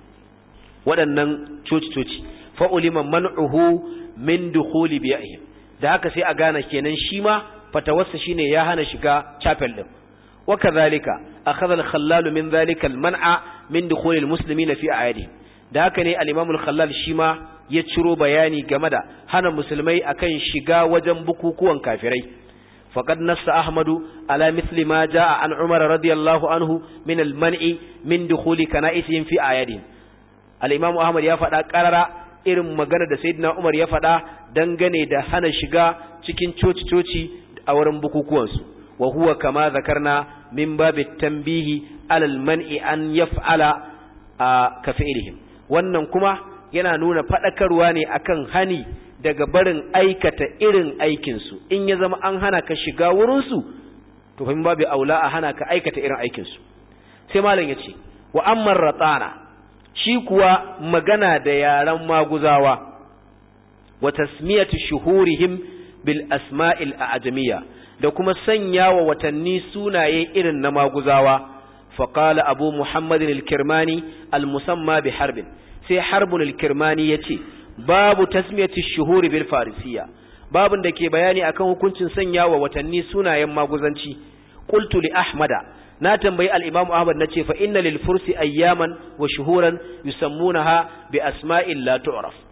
waɗannan coci-coci fa'ulima man'uhu min dukhuli biya'ihim da haka sai a gane kenan shi ma fatawarsa shine ya hana shiga chapel din wa kadhalika akhadha al-khallal min dhalika al-man'a min dukhuli al-muslimin fi a'yadihim da haka ne al-imam al-khallal shi ma ya ciro bayani game da hana musulmai akan shiga wajen bukukuwan kafirai فقد نص أحمد على مثل ما جاء عن عمر رضي الله عنه من المنع من دخول كنائسهم في آياتهم الإمام أحمد يفعل قرر irin magana da Sayyidina Umar ya faɗa dangane da hana shiga cikin coci-coci a wurin bukukuwansu wa huwa kama zakarna min babit tanbihi alal man'i an yaf'ala ka fi'lihim wannan kuma yana nuna faɗakarwa ne akan hani daga barin aikata irin aikinsu in ya zama an hana ka shiga wurinsu to fahim babu aula a hana ka aikata irin aikinsu sai malam ya ce wa amman ratsana shi kuwa magana da yaren maguzawa wa tasmiyatu shuhurihim bil asma'il a'jamiyya da kuma sanya wa watanni sunaye irin na maguzawa faqala abu muhammadin al-kirmani al-musamma bi harbin sai harbun al-kirmani yace babu tasmiyati shuhuri bil farisiya babun da ke bayani akan hukuncin sanya wa watanni sunayen maguzanci qultu li ahmada na tambayi al-imam ahmad nace fa inna lil fursi ayyaman wa shuhuran yusammunaha bi asma'in la tu'raf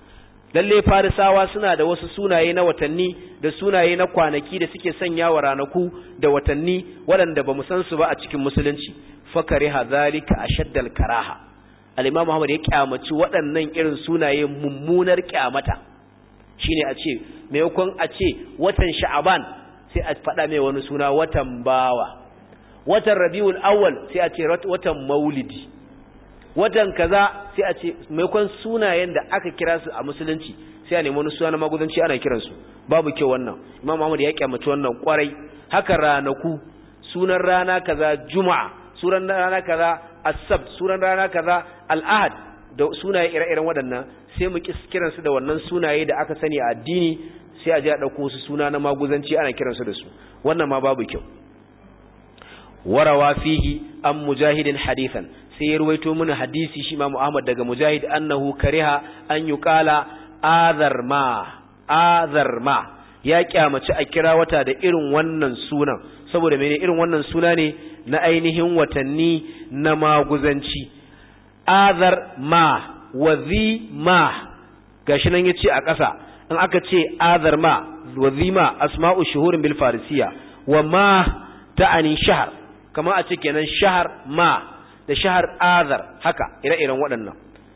lalle farisawa suna da wasu sunaye na watanni da sunaye na kwanaki da suke sanya wa ranaku da watanni waɗanda ba mu san su ba a cikin musulunci fakari hazalika ashaddal karaha al-imam Muhammad ya kyamaci waɗannan irin sunaye mummunar kyamata shine a ce maimakon a ce watan sha'aban sai a faɗa mai wani suna watan bawa watan rabiul awwal sai a ce watan maulidi watan kaza sai a ce maimakon sunayen da aka kira su a musulunci sai a nemi wani suna na magudanci ana kiransu babu kyau wannan imam Muhammad ya kyamaci wannan kwarai haka ranaku sunan rana kaza juma'a sunan rana kaza asabt sunan rana kaza al'ahad da sunaye ire-iren waɗannan sai mu kiransu da wannan sunaye da aka sani a addini sai a je a ɗauko su suna na maguzanci ana kiransu da su wannan ma babu kyau warawa fihi an mujahidin hadithan sai ya ruwaito mana hadisi shi Imam Ahmad daga Mujahid annahu kariha an yuqala azar ma azar ma ya kyamaci a kira wata da irin wannan sunan saboda mene irin wannan suna ne na ainihin watanni na maguzanci azar ma wazi ma gashi nan yace a ƙasa in aka ce azar ma wazi ma asma'u shuhurin bil farisiya wa ma ta'ani shahar kamar a ce kenan shahar ma da shahar azar haka ire-iren waɗannan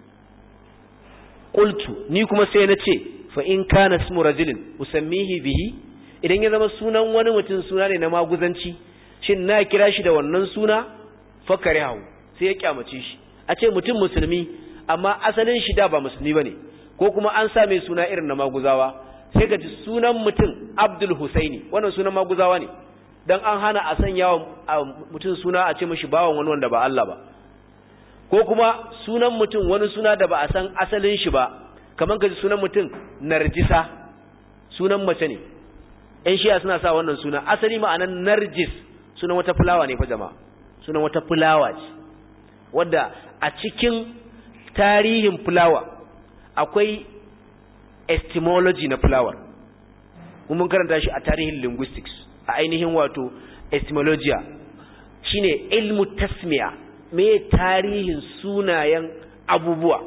qultu ni kuma sai na ce fa in kana ismu rajulin usammihi bihi idan ya zama sunan wani mutum suna ne na maguzanci shin na kira shi da wannan suna fakare hau sai ya kyamace shi a ce mutum musulmi amma asalin shi da ba musulmi bane ko kuma an sa mai suna irin na maguzawa sai ka ji sunan mutum Abdul Husaini wannan sunan maguzawa ne dan an hana a sanya wa mutum suna a ce mishi bawan wani wanda ba Allah ba ko kuma sunan mutum wani suna da ba a san asalin shi ba kamar ka ji sunan mutum Narjisa sunan mace ne ƴan shiya suna sa wannan suna asali ma'anan Narjis sunan wata fulawa ne fa jama'a sunan wata fulawa ce wadda a cikin tarihin fulawa akwai etymology na fulawar mun karanta shi a tarihin linguistics a ainihin wato etymologia shine ilmu tasmiya me tarihin sunayen abubuwa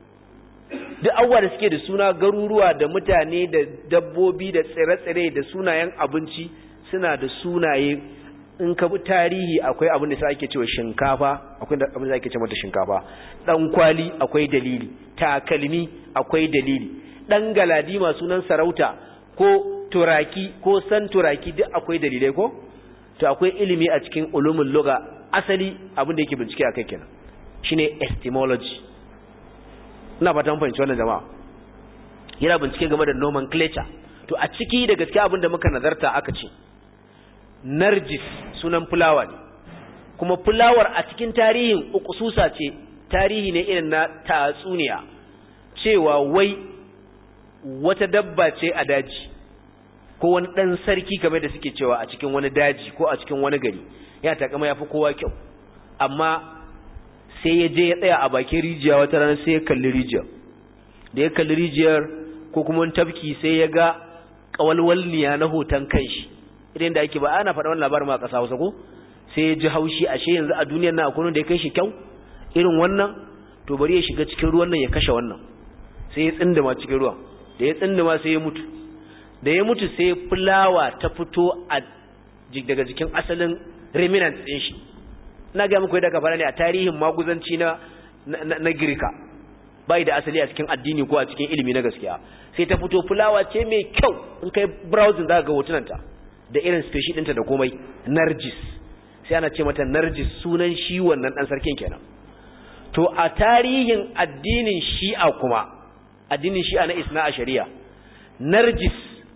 duk abubuwa da suke da suna garuruwa da mutane da dabbobi da tsire-tsire da sunayen abinci suna da sunaye in ka bi tarihi akwai abin da sai ake cewa shinkafa akwai abin da ake cewa mata shinkafa dan kwali akwai dalili takalmi akwai dalili dan galadima sunan sarauta ko turaki ko san turaki duk akwai dalilai ko to akwai ilimi a cikin ulumul lugha asali abin da yake bincike akai kenan shine etymology ina fatan fahimci wannan jama'a yana bincike game da nomenclature to a ciki da gaskiya abin da muka nazarta aka ce narjis sunan fulawa ne kuma fulawar a cikin tarihin ukususa ce tarihi ne irin na tatsuniya cewa wai wata dabba ce a daji ko wani ɗan sarki kamar da suke cewa a cikin wani daji ko a cikin wani gari ya takama ya fi kowa kyau amma sai ya je ya tsaya a bakin rijiya wata rana sai ya kalli rijiyar da ya kalli rijiyar ko kuma wani tafki sai ya ga ƙawalwalniya na hoton kanshi idan da ake ba ana faɗa wani labarin ma a ƙasa Hausa ko sai ya ji haushi ashe yanzu a duniyar nan akwai wanda ya kai shi kyau irin wannan to bari ya shiga cikin ruwan nan ya kashe wannan sai ya tsindima cikin ruwan da ya tsindima sai ya mutu da ya mutu sai fulawa ta fito a daga jikin asalin remnant ɗin shi ina ga muku yadda ka fara ne a tarihin maguzanci na na girka bai da asali a cikin addini ko a cikin ilimi na gaskiya sai ta fito fulawa ce mai kyau in kai browsing za ka ga hotunanta da irin species ɗinta da komai narjis sai ana ce mata narjis sunan shi wannan ɗan sarkin kenan to a tarihin addinin shi'a kuma addinin shi'a na isna a shari'a narjis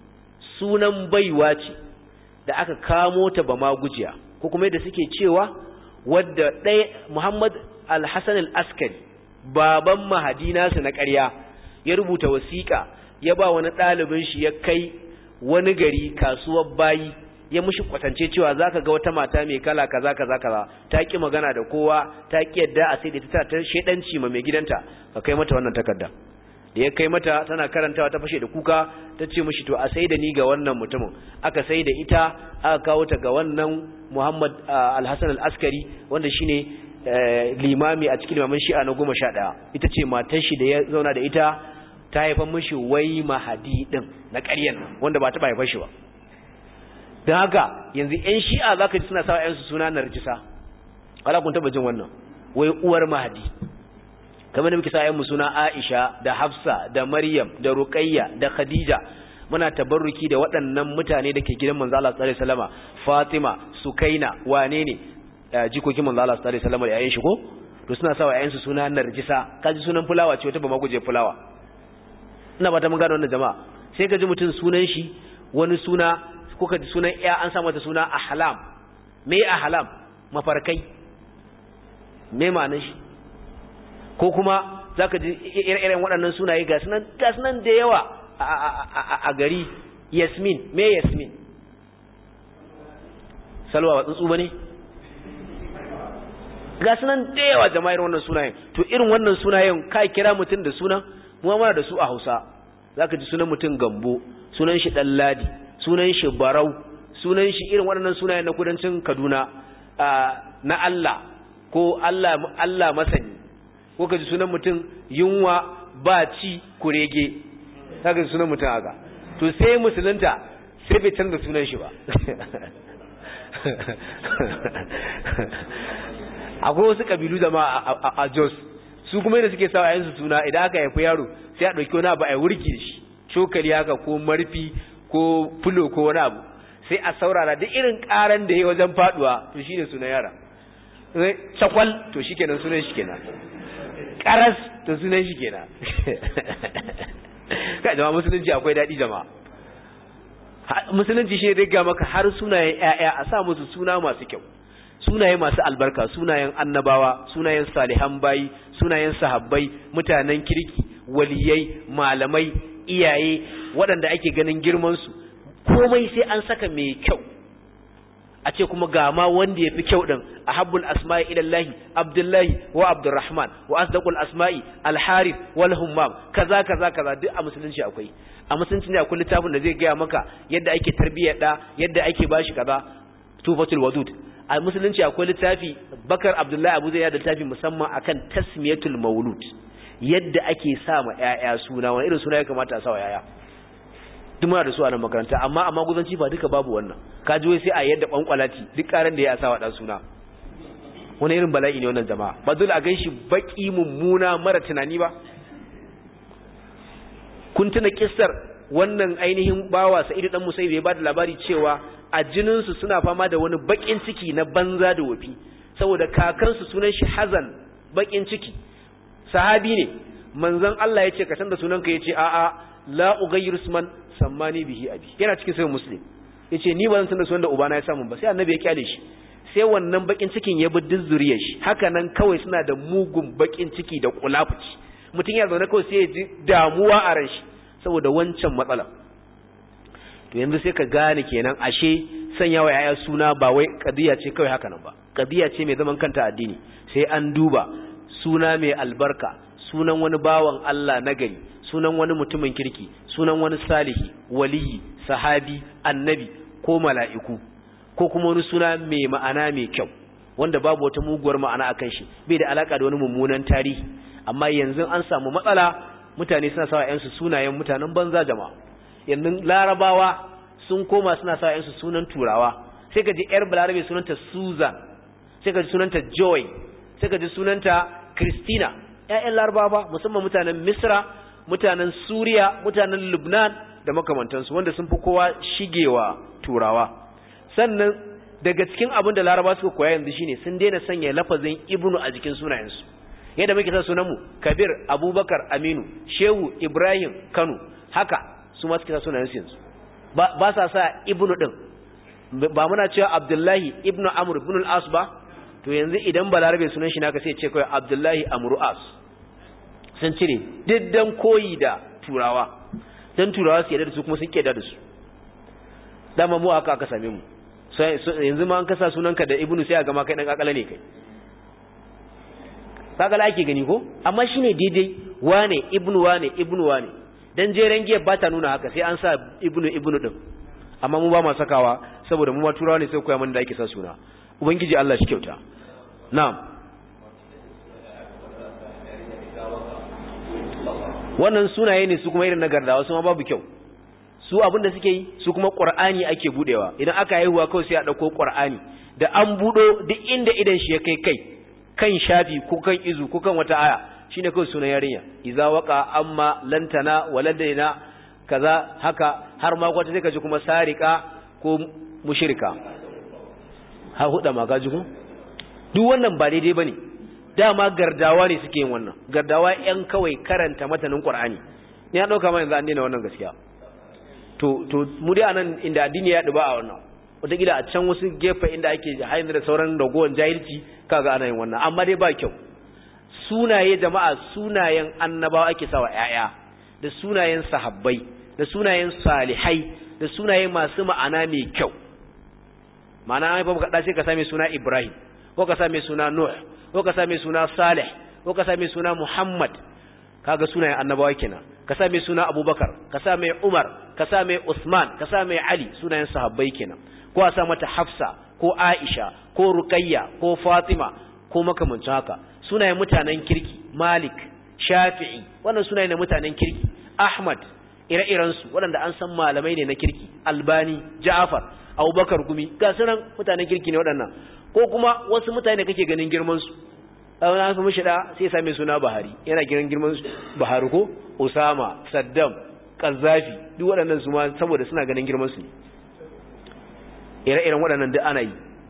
sunan baiwa ce da aka kamo ta ba ma gujiya ko kuma yadda suke cewa wadda ɗaya muhammad al-hassan al-askari baban mahadi nasu na ƙarya ya rubuta wasiƙa ya ba wani ɗalibin shi ya kai wani gari kasuwar bayi ya mushi kwatance cewa zaka ga wata mata mai kala kaza kaza kaza ta ki magana da kowa ta ki yadda a sai da ta ta shedanci ma mai gidanta ka kai mata wannan takarda da ya kai mata tana karantawa ta fashe da kuka ta ce mishi to a sai da ni ga wannan mutumin aka sai da ita aka kawo ta ga wannan Muhammad Al-Hassan Al-Askari wanda shine limami a cikin limamin Shi'a na 11 ita ce matar shi da ya zauna da ita ta haifar mishi wai mahadi din na ƙaryan nan wanda ba ta ba haifar shi ba don haka yanzu yan shi'a za ka ji suna sawa yansu suna narjisa ala kun taba jin wannan wai uwar mahadi kamar da muke sa yanmu suna aisha da hafsa da maryam da ruqayya da khadija muna tabarruki da waɗannan mutane da ke gidan manzo Allah sallallahu alaihi wasallama fatima sukaina wane ne jikokin manzo Allah sallallahu alaihi wasallama da yayin shi ko to suna sawa yayin su suna narjisa kaji sunan fulawa ce wata ba maguje fulawa ina ba ta mun gano wannan jama'a sai ka ji mutum sunan shi wani suna ko ka ji sunan ya an sa mata suna ahlam me ahlam mafarkai me ma'anar shi ko kuma zaka ji irin waɗannan sunaye ga sunan ga sunan da yawa a gari yasmin me yasmin salwa ba tsuntsu bane ga sunan da yawa jama'ir wannan sunayen to irin wannan sunayen ka kira mutum da sunan mu mana da su a Hausa zaka ji sunan mutum Gambo sunan shi Dalladi sunan shi Barau sunan shi irin waɗannan sunayen na kudancin Kaduna na Allah ko Allah Allah masani ko ka ji sunan mutum yunwa ba ci kurege kaga ji sunan mutum haka to sai musulunta sai bai canza sunan shi ba akwai wasu kabilu da ma a Jos su kuma yadda suke sawa yansu suna idan aka haifi yaro sai a ɗauki wani abu a wurgi da shi cokali haka ko marfi ko fulo ko wani abu sai a saurara duk irin karan da ya wajen faduwa to shine sunan yara cakwal to shikenan sunan shi kenan karas to sunan shi kenan kai jama'a musulunci akwai daɗi jama'a musulunci shi ne ga maka har sunayen ƴaƴa a sa musu suna masu kyau sunaye masu albarka sunayen annabawa sunayen salihan bayi sunayen sahabbai mutanen kirki waliyai malamai iyaye waɗanda ake ganin girmansu komai sai an saka mai kyau a ce kuma ga ma wanda ya fi kyau ɗin a habbul asma'i ilallahi abdullahi wa abdurrahman wa asdaqul asma'i alharif wal hummam kaza kaza kaza duk a musulunci akwai a musulunci ne akwai littafin da zai gaya maka yadda ake tarbiyyar da yadda ake bashi kaza tufatul wadud a musulunci akwai littafi bakar abdullahi abu zai da littafi musamman akan tasmiyatul maulud yadda ake sa ma ƴaƴa suna wani irin suna ya kamata a sa wa ƴaƴa duk muna da su a nan makaranta amma a maguzanci ba duka babu wannan ka ji wai sai a yadda kwankwalati duk karan da ya sa wa dan suna wani irin bala'i ne wannan jama'a ba dole a ganshi baki mummuna mara tunani ba kun tuna kissar wannan ainihin bawa sa'idu dan musayyib ya bada labari cewa a jininsu suna fama da wani bakin ciki na banza da wafi saboda kakansu sunan shi hazan bakin ciki sahabi ne manzon Allah ya ce ka canza sunanka ya ce a'a la ughayyiru isman sammani bihi abi yana cikin sahih muslim yace ni ba zan canza sunan da ubana ya samu ba sai annabi ya kyale shi sai wannan bakin cikin ya bi duk zuriyar shi haka nan kawai suna da mugun bakin ciki da kulafuci mutum ya zaune kawai sai ya ji damuwa a ran shi saboda wancan matsala to yanzu sai ka gane kenan ashe sanya wa yaya suna ba wai kadiya ce kawai haka nan ba kadiya ce mai zaman kanta addini sai an duba suna mai albarka sunan wani bawan Allah nagari sunan wani mutumin kirki sunan wani salihi waliyi sahabi annabi ko mala'iku ko kuma wani suna mai ma'ana mai kyau wanda babu wata muguwar ma'ana akan shi bai da alaka da wani mummunan tarihi amma yanzu an samu matsala mutane suna sawa yansu sunayen mutanen banza jama'a yanzu larabawa sun koma suna sawa yansu sunan turawa sai ka ji yar balarabe sunanta susan sai ka ji sunanta joy sai ka ji sunanta christina ƴaƴan larabawa musamman mutanen misra mutanen suriya mutanen lubnan da makamantansu wanda sun fi kowa shigewa turawa sannan daga cikin abin da laraba suka koya yanzu shine sun daina sanya lafazin ibnu a jikin sunayensu yadda muke sa sunanmu kabir abubakar aminu shehu ibrahim kano haka su ma suke sa sunayensu yanzu ba sa sa ibnu din ba muna cewa abdullahi ibnu amr ibn al-as ba to yanzu idan balarabe sunan shi naka sai ce kawai abdullahi amru as sun cire diddan koyi da turawa dan turawa su yarda da su kuma sun keda da su dama mu aka aka same mu yanzu ma an kasa sunanka da ibnu sai a gama kai dan kakala ne kai kakala ake gani ko amma shine daidai wane ibnu wane ibnu wane dan jeren giyar ba ta nuna haka sai an sa ibnu ibnu din amma mu ba ma sakawa saboda mu ma turawa ne sai koya mana da ake sa suna ubangiji Allah shi kyauta na'am wannan sunaye ne su kuma irin na gardawa su ma babu kyau su abin da suke yi su kuma qur'ani ake budewa idan aka haihuwa kawai sai a dauko qur'ani da an budo duk inda idan shi ya kai kai kan shafi ko kan izu ko kan wata aya shine kawai sunan yarinya idza waqa amma lantana waladaina kaza haka har ma kwata sai kaji kuma sarika ko mushrika ha huda ma gaji ko duk wannan ba daidai bane dama gardawa ne suke yin wannan gardawa yan kawai karanta matanin qur'ani ni ya dauka ma yanzu an daina wannan gaskiya to to mu dai anan inda addini ya duba a wannan wataƙila a can wasu gefe inda ake haini da sauran ragowar jahilci kaga ana yin wannan amma dai ba kyau sunaye jama'a sunayen annabawa ake sawa ƴaƴa da sunayen sahabbai da sunayen salihai da sunaye masu ma'ana mai kyau ma'ana an haifa ka sai ka same suna Ibrahim ko ka same suna Nuh ko ka same suna Salih ko ka same suna Muhammad kaga sunayen annabawa kenan ka same suna Abubakar ka same Umar ka same Usman ka same Ali sunayen sahabbai kenan ko a sa mata Hafsa ko Aisha ko Ruqayya ko Fatima ko makamancin haka sunayen mutanen kirki Malik Shafi'i wannan sunaye na mutanen kirki Ahmad ire-iren su waɗanda an san malamai ne na kirki Albani Ja'far Abubakar Gumi ga sunan mutanen kirki ne waɗannan ko kuma wasu mutane kake ganin girman su wani an fi mishi da sai same suna Buhari yana gidan girman Buhari ko Osama Saddam Qazzafi duk waɗannan su ma saboda suna ganin girman su ne ire-iren waɗannan duk ana yi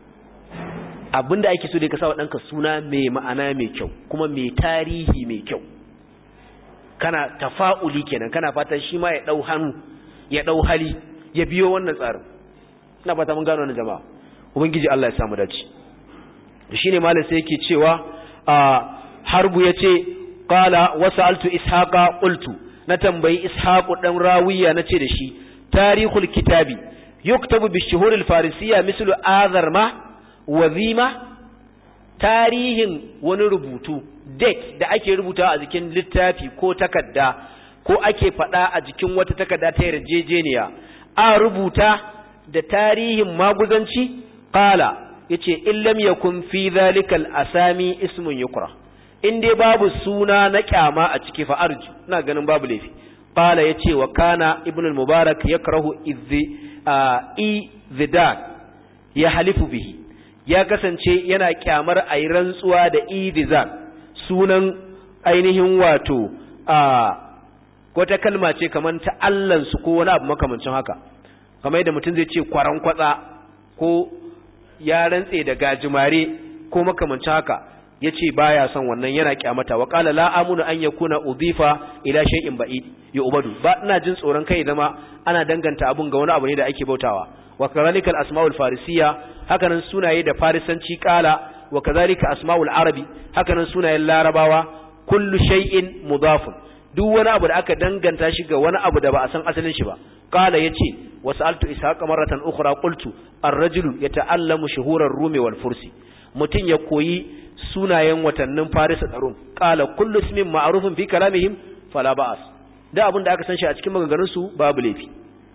abinda ake so da ka sa ɗanka suna mai ma'ana mai kyau kuma mai tarihi mai kyau kana tafa'uli kenan kana fatan shi ma ya ɗau hannu ya ɗau hali ya biyo wannan tsarin ina fata mun gano wannan jama'a ubangiji Allah ya samu dace shine malam sai yake cewa harbu yace qala wasaltu ishaqa qultu na tambayi ishaqu dan rawiya nace da shi tarihul kitabi yuktabu bi shuhuril farisiyya mislu azarma wazima tarihin wani rubutu date da ake rubuta a jikin littafi ko takarda ko ake faɗa a jikin wata takarda ta yarjejeniya a rubuta da tarihin maguzanci qala yace in lam yakun fi zalikal asami ismun yukra in dai babu suna na kyama a ciki fa arju ina ganin babu laifi qala yace wa kana ibnu al-mubarak yakrahu idhi zidan ya halifu bihi ya kasance yana kyamar a yi rantsuwa da idizan sunan ainihin wato a wata kalma ce kamar ta allansu ko wani abu makamancin haka kamar yadda mutum zai ce kwaran kwatsa ko ya rantse da gajimare ko makamancin haka ya ce baya son wannan yana kyamata wa qala la amunu an yakuna udhifa ila shay'in ba'id ya ubadu ba ina jin tsoron kai zama ana danganta abun ga wani abu ne da ake bautawa wa kadhalika al-asma'ul farisiyya hakanan sunaye da farisanci kala wa kadhalika asma'ul arabi hakanan sunayen larabawa kullu shay'in mudafun duk wani abu da aka danganta shi ga wani abu da ba a san asalin shi ba qala yace wa sa'altu ishaqa marratan ukhra qultu ar-rajulu yata'allamu shuhurar rumi wal fursi mutun ya koyi sunayen watannin farisa da rum qala kullu ismin ma'rufun fi kalamihim fala ba'as da abin da aka san shi a cikin maganganun su babu laifi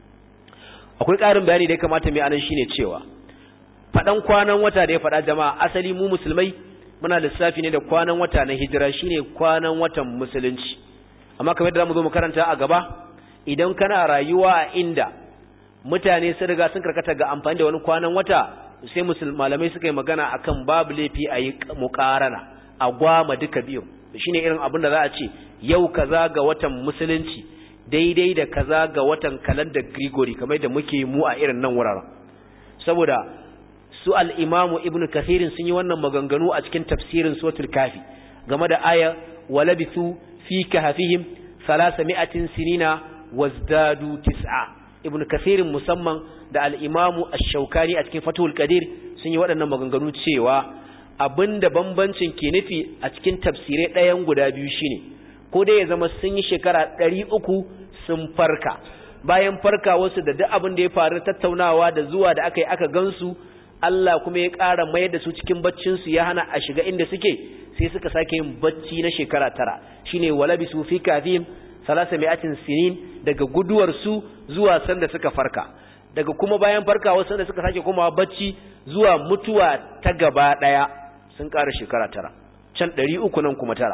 akwai ƙarin bayani da ya kamata mai anan shine cewa faɗan kwanan wata da ya faɗa jama'a asali mu musulmai muna lissafi ne da kwanan wata na hijira shine kwanan watan musulunci amma kamar da zamu zo mu karanta a gaba idan kana rayuwa a inda mutane sun riga sun karkata ga amfani da wani kwanan wata sai malamai suka yi magana akan babu laifi a yi muƙarana a gwama duka biyu shine irin abin da za a ce yau kaza ga watan musulunci daidai da kaza ga watan kalandar Grigori kamar da muke mu a irin nan wuraren saboda su al-Imamu Ibn Kathir sun yi wannan maganganu a cikin tafsirin suratul Kafi game da aya walabithu fi kahfihim 300 sinina wazdadu tis'a Ibn Kathir musamman da al-Imamu Ash-Shawkani a cikin Fathul Qadir sun yi waɗannan maganganu cewa abinda bambancin ke nufi a cikin tafsirai ɗayan guda biyu shine ko dai ya zama sun yi shekara ɗari uku sun farka bayan farka wasu da duk abin da ya faru tattaunawa da zuwa da aka yi aka gansu Allah kuma ya ƙara mayar da su cikin baccinsu ya hana a shiga inda suke sai suka sake yin bacci na shekara tara shine walabi su fi kafin salasa mi'atin sinin daga guduwar su zuwa sanda suka farka daga kuma bayan farkawa sanda suka sake komawa bacci zuwa mutuwa ta gaba ɗaya sun ƙara shekara tara can ɗari uku nan kuma tara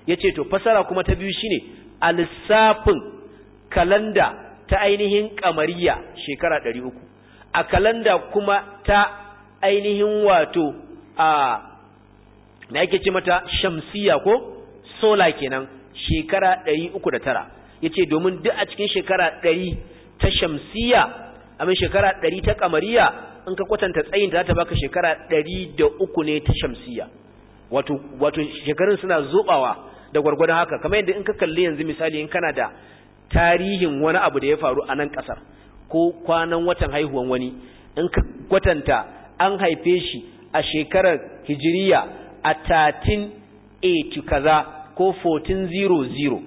yace to fasara kuma ta biyu shine al-lissafin kalanda ta ainihin kamariya shekara 300 a kalanda kuma ta ainihin wato a me ake ce mata shamsiya ko sola kenan shekara 309 yace domin duk a cikin shekara 100 ta shamsiya amin shekara 100 ta kamariya in ka kwatanta tsayin ta baka shekara 103 ne ta shamsiya wato wato shekarun suna zobawa da gwargwadon haka kamar yadda in ka kalli yanzu misali in kana da tarihin wani abu da ya faru a nan kasar ko kwanan watan haihuwan wani in ka kwatanta an haife shi a shekarar hijiriya a 1380 kaza ko 1400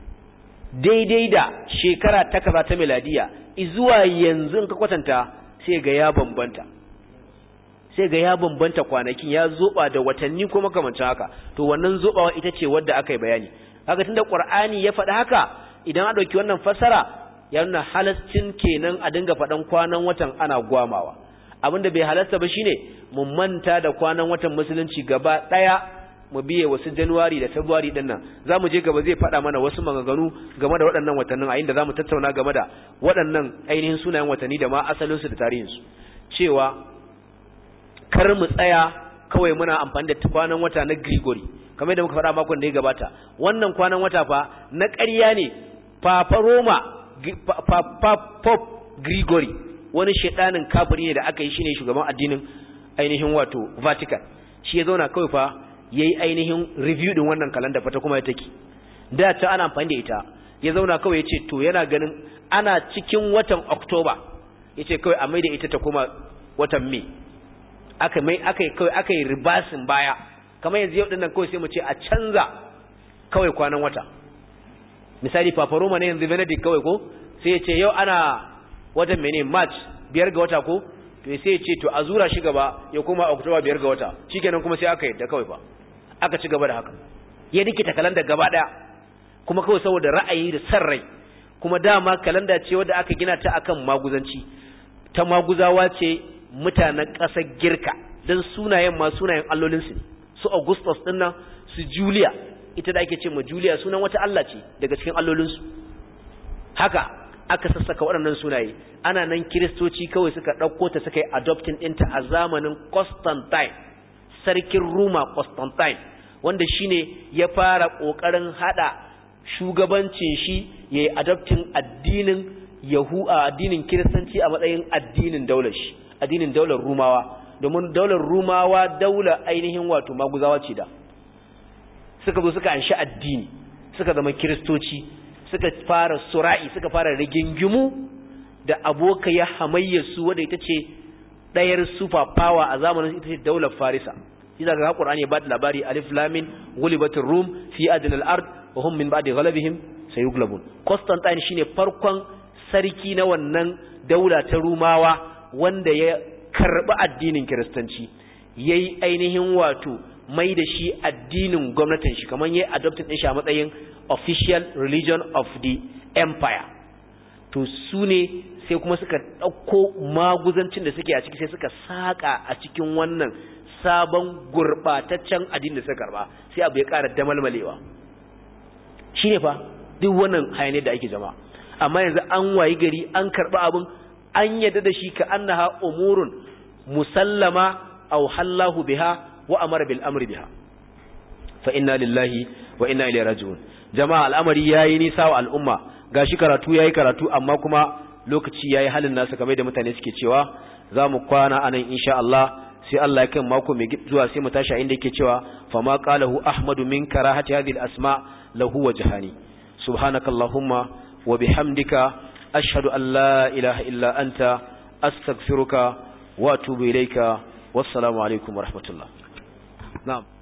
daidai da shekara ta kaza ta miladiya zuwa yanzu in ka kwatanta sai ga ya bambanta sai ga ya bambanta kwanakin ya zoba da watanni ko makamancin haka to wannan zobawa ita ce wadda aka yi bayani haka tunda qur'ani ya faɗi haka idan a ɗauki wannan fassara ya nuna halascin kenan a dinga faɗan kwanan watan ana gwamawa abinda bai halasta ba shine mu manta da kwanan watan musulunci gaba ɗaya mu biye wasu januwari da february din nan za mu je gaba zai faɗa mana wasu maganganu game da waɗannan watannin a inda za mu tattauna game da waɗannan ainihin sunayen watanni da ma asalinsu da tarihinsu cewa kar mu tsaya kawai muna amfani da kwanan wata na Grigori kamar yadda muka faɗa makon da ya gabata wannan kwanan wata fa na ƙarya ne Papa Roma Pop Grigori wani shedanin kafiri ne da aka yi shine shugaban addinin ainihin wato Vatican shi ya zauna kawai fa yayi ainihin review din wannan kalanda fa ta kuma take da ta ana amfani da ita ya zauna kawai yace to yana ganin ana cikin watan October yace kawai a maida ita ta kuma watan May aka mai aka yi kawai aka yi ribasin baya kamar yanzu yau dinnan kawai sai mu ce a canza kawai kwanan wata misali Papa Roma ne yanzu Benedict kawai ko sai ya ce yau ana watan mene March biyar ga wata ko to sai ya ce to a zura shi gaba ya koma October biyar ga wata shikenan kuma sai aka yadda kawai fa aka ci gaba da haka ya dikita kalanda gaba daya kuma kawai saboda ra'ayi da san rai kuma dama kalanda ce wadda aka gina ta akan maguzanci ta maguzawa ce mutanen ƙasar girka don sunayen ma sunayen allolinsu ne su augustus ɗin nan su julia ita da ake ce ma julia sunan wata allah ce daga cikin allolinsu haka aka sassaka waɗannan sunaye ana nan kiristoci kawai suka ɗauko ta suka yi adoptin ɗinta a zamanin constantine sarkin roma constantine wanda shine ya fara ƙoƙarin haɗa shugabancin shi ya yi adoptin addinin yahu a addinin kiristanci a matsayin addinin daular shi addinin daular rumawa domin daular rumawa daular ainihin wato maguzawa ce da suka zo suka anshi addini suka zama kiristoci suka fara sura'i suka fara rigingimu da aboka ya hamayya su wadda ita ce ɗayar super power a zamanin ita ce daular farisa shi daga Qur'ani ya bada labari alif lamin ghulibatir rum fi adnal ard wa hum min ba'di ghalabihim sayughlabun Constantine shine farkon sarki na wannan daula ta rumawa wanda ya karɓi addinin kiristanci ya yi ainihin wato mai da shi addinin gwamnatin shi kamar ya yi adopted ɗin shi a matsayin official religion of the empire to su ne sai kuma suka ɗauko maguzancin da suke a ciki sai suka saƙa a cikin wannan sabon gurɓataccen addinin da suka karɓa sai abu ya ƙara damalmalewa shi ne fa duk wannan hayanai da ake jama'a amma yanzu an wayi gari an karɓi abin an yadda da shi ka annaha umurun musallama aw hallahu biha wa amara bil amri biha fa inna lillahi wa inna ilaihi raji'un jama'a al'amari yayi nisa wa al'umma gashi karatu yayi karatu amma kuma lokaci yayi halin nasa kamar da mutane suke cewa zamu kwana anan insha Allah sai Allah ya kai mako mai zuwa sai mu tashi inda yake cewa fa ma qalahu ahmadu min karahati hadhihi al-asma lahu wajhani subhanakallahumma wa bihamdika ashhadu an la ilaha illa anta astaghfiruka wa atubu ilayka wassalamu alaikum wa rahmatullah na'am